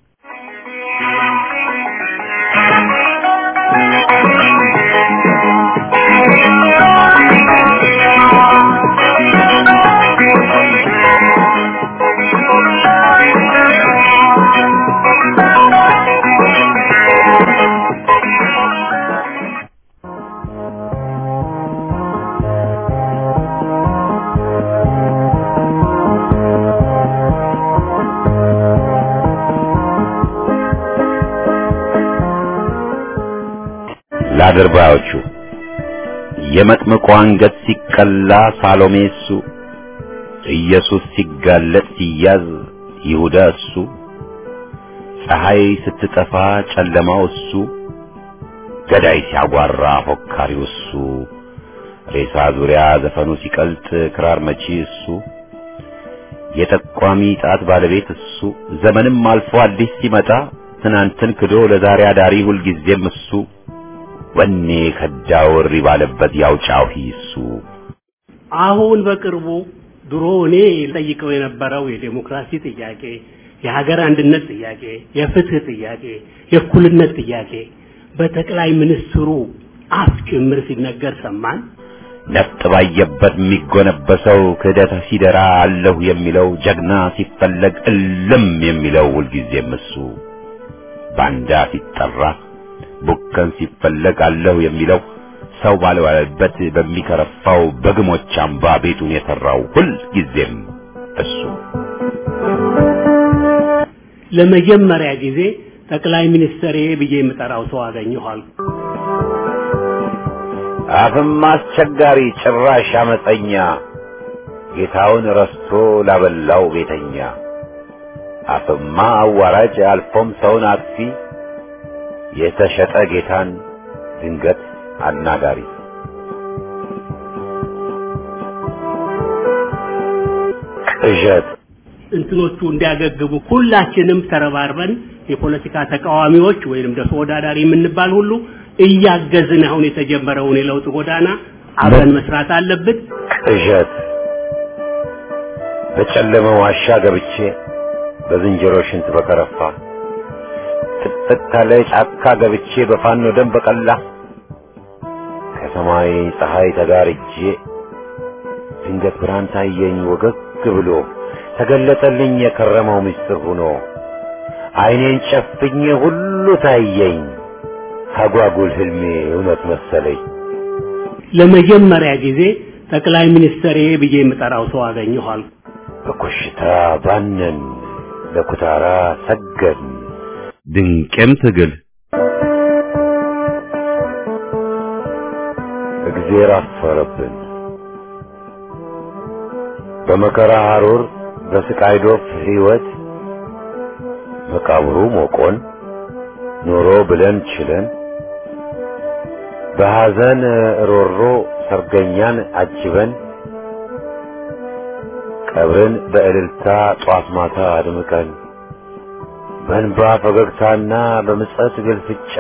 ለአድርባዮቹ የመጥምቁ አንገት ሲቀላ ሳሎሜ እሱ፣ ኢየሱስ ሲጋለጥ ሲያዝ ይሁዳ እሱ፣ ፀሐይ ስትጠፋ ጨለማው እሱ፣ ገዳይ ሲያጓራ ፎካሪው እሱ፣ ሬሳ ዙሪያ ዘፈኑ ሲቀልጥ ክራር መቺ እሱ፣ የጠቋሚ ጣት ባለቤት እሱ፣ ዘመንም አልፎ አዲስ ሲመጣ ትናንትን ክዶ ለዛሬ አዳሪ ሁልጊዜም እሱ ወኔ ከዳው እሪ ባለበት ያው ጫሂ እሱ አሁን በቅርቡ ድሮ እኔ ጠይቀው የነበረው የዴሞክራሲ ጥያቄ፣ የሀገር አንድነት ጥያቄ፣ የፍትህ ጥያቄ፣ የእኩልነት ጥያቄ በጠቅላይ ሚኒስትሩ አፍ ጭምር ሲነገር ሰማን። ነፍጥ ባየበት የሚጎነበሰው ክህደት ሲደራ አለሁ የሚለው ጀግና ሲፈለግ እልም የሚለው ሁልጊዜም እሱ ባንዳ ሲጠራ ቡከን ሲፈለግ አለሁ የሚለው ሰው ባልዋለበት በሚከረፋው በግሞች አምባ ቤቱን የሰራው ሁል ጊዜም እሱ ለመጀመሪያ ጊዜ ጠቅላይ ሚኒስትር ብዬ የምጠራው ሰው አገኘኋል። አፍም አስቸጋሪ ጭራሽ አመፀኛ ጌታውን ረስቶ ላበላው ቤተኛ አፍማ አዋራጅ አልፎም ሰውን አጥፊ የተሸጠ ጌታን ድንገት አናጋሪ ቅዠት እንትኖቹ እንዲያገግሙ ሁላችንም ተረባርበን የፖለቲካ ተቃዋሚዎች ወይንም ደግሞ ተወዳዳሪ የምንባል ሁሉ እያገዝን አሁን የተጀመረውን የለውጥ ጎዳና አብረን መስራት አለብን። ቅዠት በጨለመ ዋሻ ገብቼ በዝንጀሮ ሽንት በከረፋ ጥቅጥቅ ካለ ጫካ ገብቼ በፋኖ ደም በቀላ ከሰማይ ፀሐይ ተጋርጄ ድንገት ብርሃን ታየኝ ወገግ ብሎ ተገለጠልኝ የከረመው ምስጢር ሆኖ አይኔን ጨፍኜ ሁሉ ታየኝ አጓጉል ህልሜ እውነት መሰለኝ። ለመጀመሪያ ጊዜ ጠቅላይ ሚኒስትር ብዬ የምጠራው ሰው አገኘኋል። በኮሽታ ባነን ለኩታራ ሰገድን ድንቅም ትግል እግዜር አፈረብን በመከራ ሐሩር በስቃይ ዶፍ ሕይወት መቃብሩ ሞቆን ኖሮ ብለን ችለን በሐዘን ሮሮ ሰርገኛን አጅበን ቀብርን በእልልታ ጧት ማታ አድምቀን በእንባ ፈገግታና በምጸት ግልፍጫ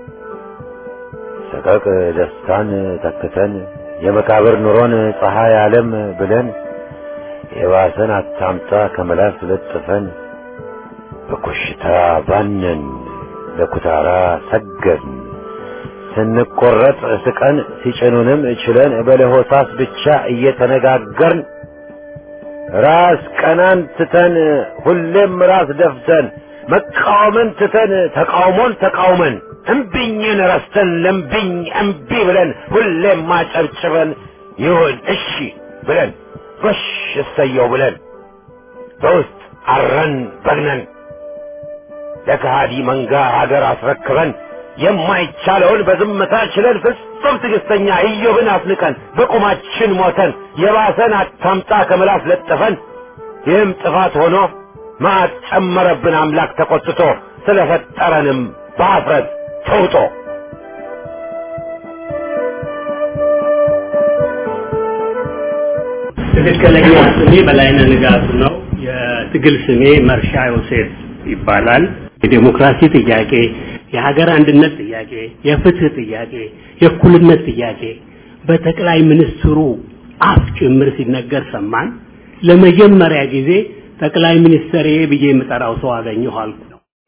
ሰቀቅ ደስታን ተክተን የመቃብር ኑሮን ፀሐይ ዓለም ብለን የባሰን አታምጣ ከመላስ ለጥፈን በኮሽታ ባነን ለኩታራ ሰገድን ስንቆረጥ ስቀን ሲጭኑንም ችለን በለሆሳስ ብቻ እየተነጋገርን ራስ ቀናን ትተን ሁሌም ራስ ደፍተን መቃወምን ትተን ተቃውሞን ተቃውመን እምቢኝን ረስተን ለምቢኝ እምቢ ብለን ሁሌም ማጨብጭበን ይሁን እሺ ብለን ጎሽ እሰየው ብለን በውስጥ አረን በግነን ለከሃዲ መንጋ ሀገር አስረክበን የማይቻለውን በዝምታ ችለን ፍጹም ትዕግስተኛ ኢዮብን አስንቀን በቁማችን ሞተን የባሰን አታምጣ ከምላስ ለጥፈን ይህም ጥፋት ሆኖ መዓት ጨመረብን አምላክ ተቆጥቶ ስለፈጠረንም በአፍረት ተውጦ ትክክለኛ ስሜ በላይነህ ንጋቱ ነው። የትግል ስሜ መርሻ ዮሴፍ ይባላል። የዴሞክራሲ ጥያቄ፣ የሀገር አንድነት ጥያቄ፣ የፍትህ ጥያቄ፣ የእኩልነት ጥያቄ በጠቅላይ ሚኒስትሩ አፍ ጭምር ሲነገር ሰማን። ለመጀመሪያ ጊዜ ጠቅላይ ሚኒስትሬ ብዬ የምጠራው ሰው አገኘሁ አልኩ።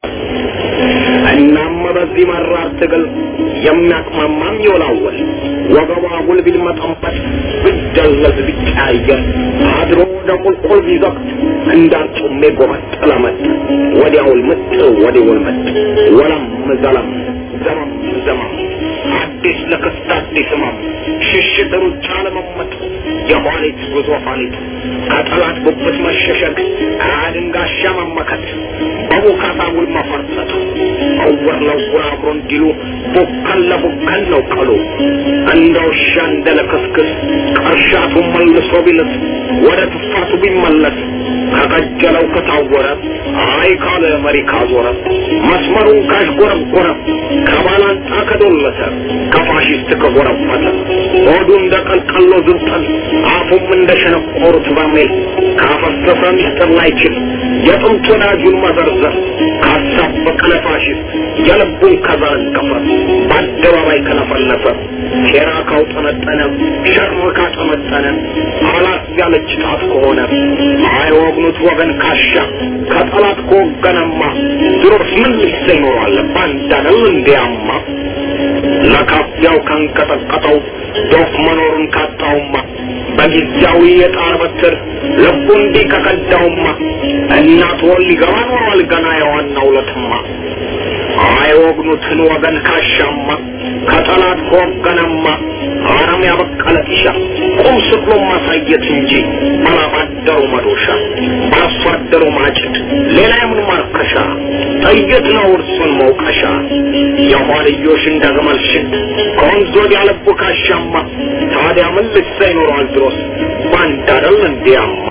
እናም በዚህ መራር ትግል የሚያቅማማም ይወላወል ወገቧ ጉልቢል መጠንበት ብደለዝ ቢቀያየር አድሮ ወደ ቁልቁል ቢዘቅት እንዳርጩሜ ጎመጥ ለመጥ ወዲያውል ምጥ ወዲያውል መጥ ወለም ዘለም ዘመም ዘመም አዲስ ለክስት አዲስ ህመም ሽሽት ሩጫ ለመመጥ የኋሊት ጉዞ ኋሊት ከጠላት ጉብት መሸሸግ አድንጋሻ መመከት በቡካታ ውል መፈርጠጥ እውር ለውር አብሮ እንዲሉ ቡከን ለቡከን ነው ቀሉ እንደ ውሻ እንደ ለክስክስ ቀርሻቱ መልሶ ቢልስ ወደ ትፋቱ ቢመለስ ከቀጀለው ከታወረ አይ ካለ መሪ ካዞረ መስመሩን ካሽጎረጎረ ከባላንጣ ከዶለተ ከፋሽስት ከጎረፈተ ሆዱ እንደ ቀልቀሎ ዝብጠን አፉም እንደ ሸነቆሩት በርሜል ካፈሰሰ ሚስጥር ላይችል የጥንት ወዳጁን መዘርዘር ካሳበቀ ለፋሽስት የልቡን ከዘረገፈ በአደባባይ ከለፈለፈ ሴራ ካውጠነጠነ ሸር ካጠመጠነ አላት ያለች ጣት ከሆነ አይወግኑት ወገን ካሻ ከጠላት ከወገነማ ድሮስ ምን ሊሰ ይኖራል ባንዳነው እንዲያማ ለካፊያው ካንቀጠቀጠው ዶፍ መኖሩን ካጣውማ በጊዜያዊ የጣር በትር ልቡ እንዲህ ከቀዳውማ እናት ወል ሊገባ ኖሯል ገና የዋናው ለትማ አይወግኑትን ወገን ካሻማ ከጠላት ከወገነማ አረም ያበቀለ ጢሻ ቁም ስቅሎ ማሳየት እንጂ ባላባደሩ መዶሻ በአርሶ አደሩ ማጭድ ሌላ የምን ማርከሻ ጥይት ነው እርሱን መውቀሻ የኋልዮሽ እንደ ግመል ሽድ ከወንዝ ወዲያ ልቡ ካሻማ ታዲያ ምን ልሳ ይኖረዋል ድሮስ ባንዳ አይደል እንዲያማ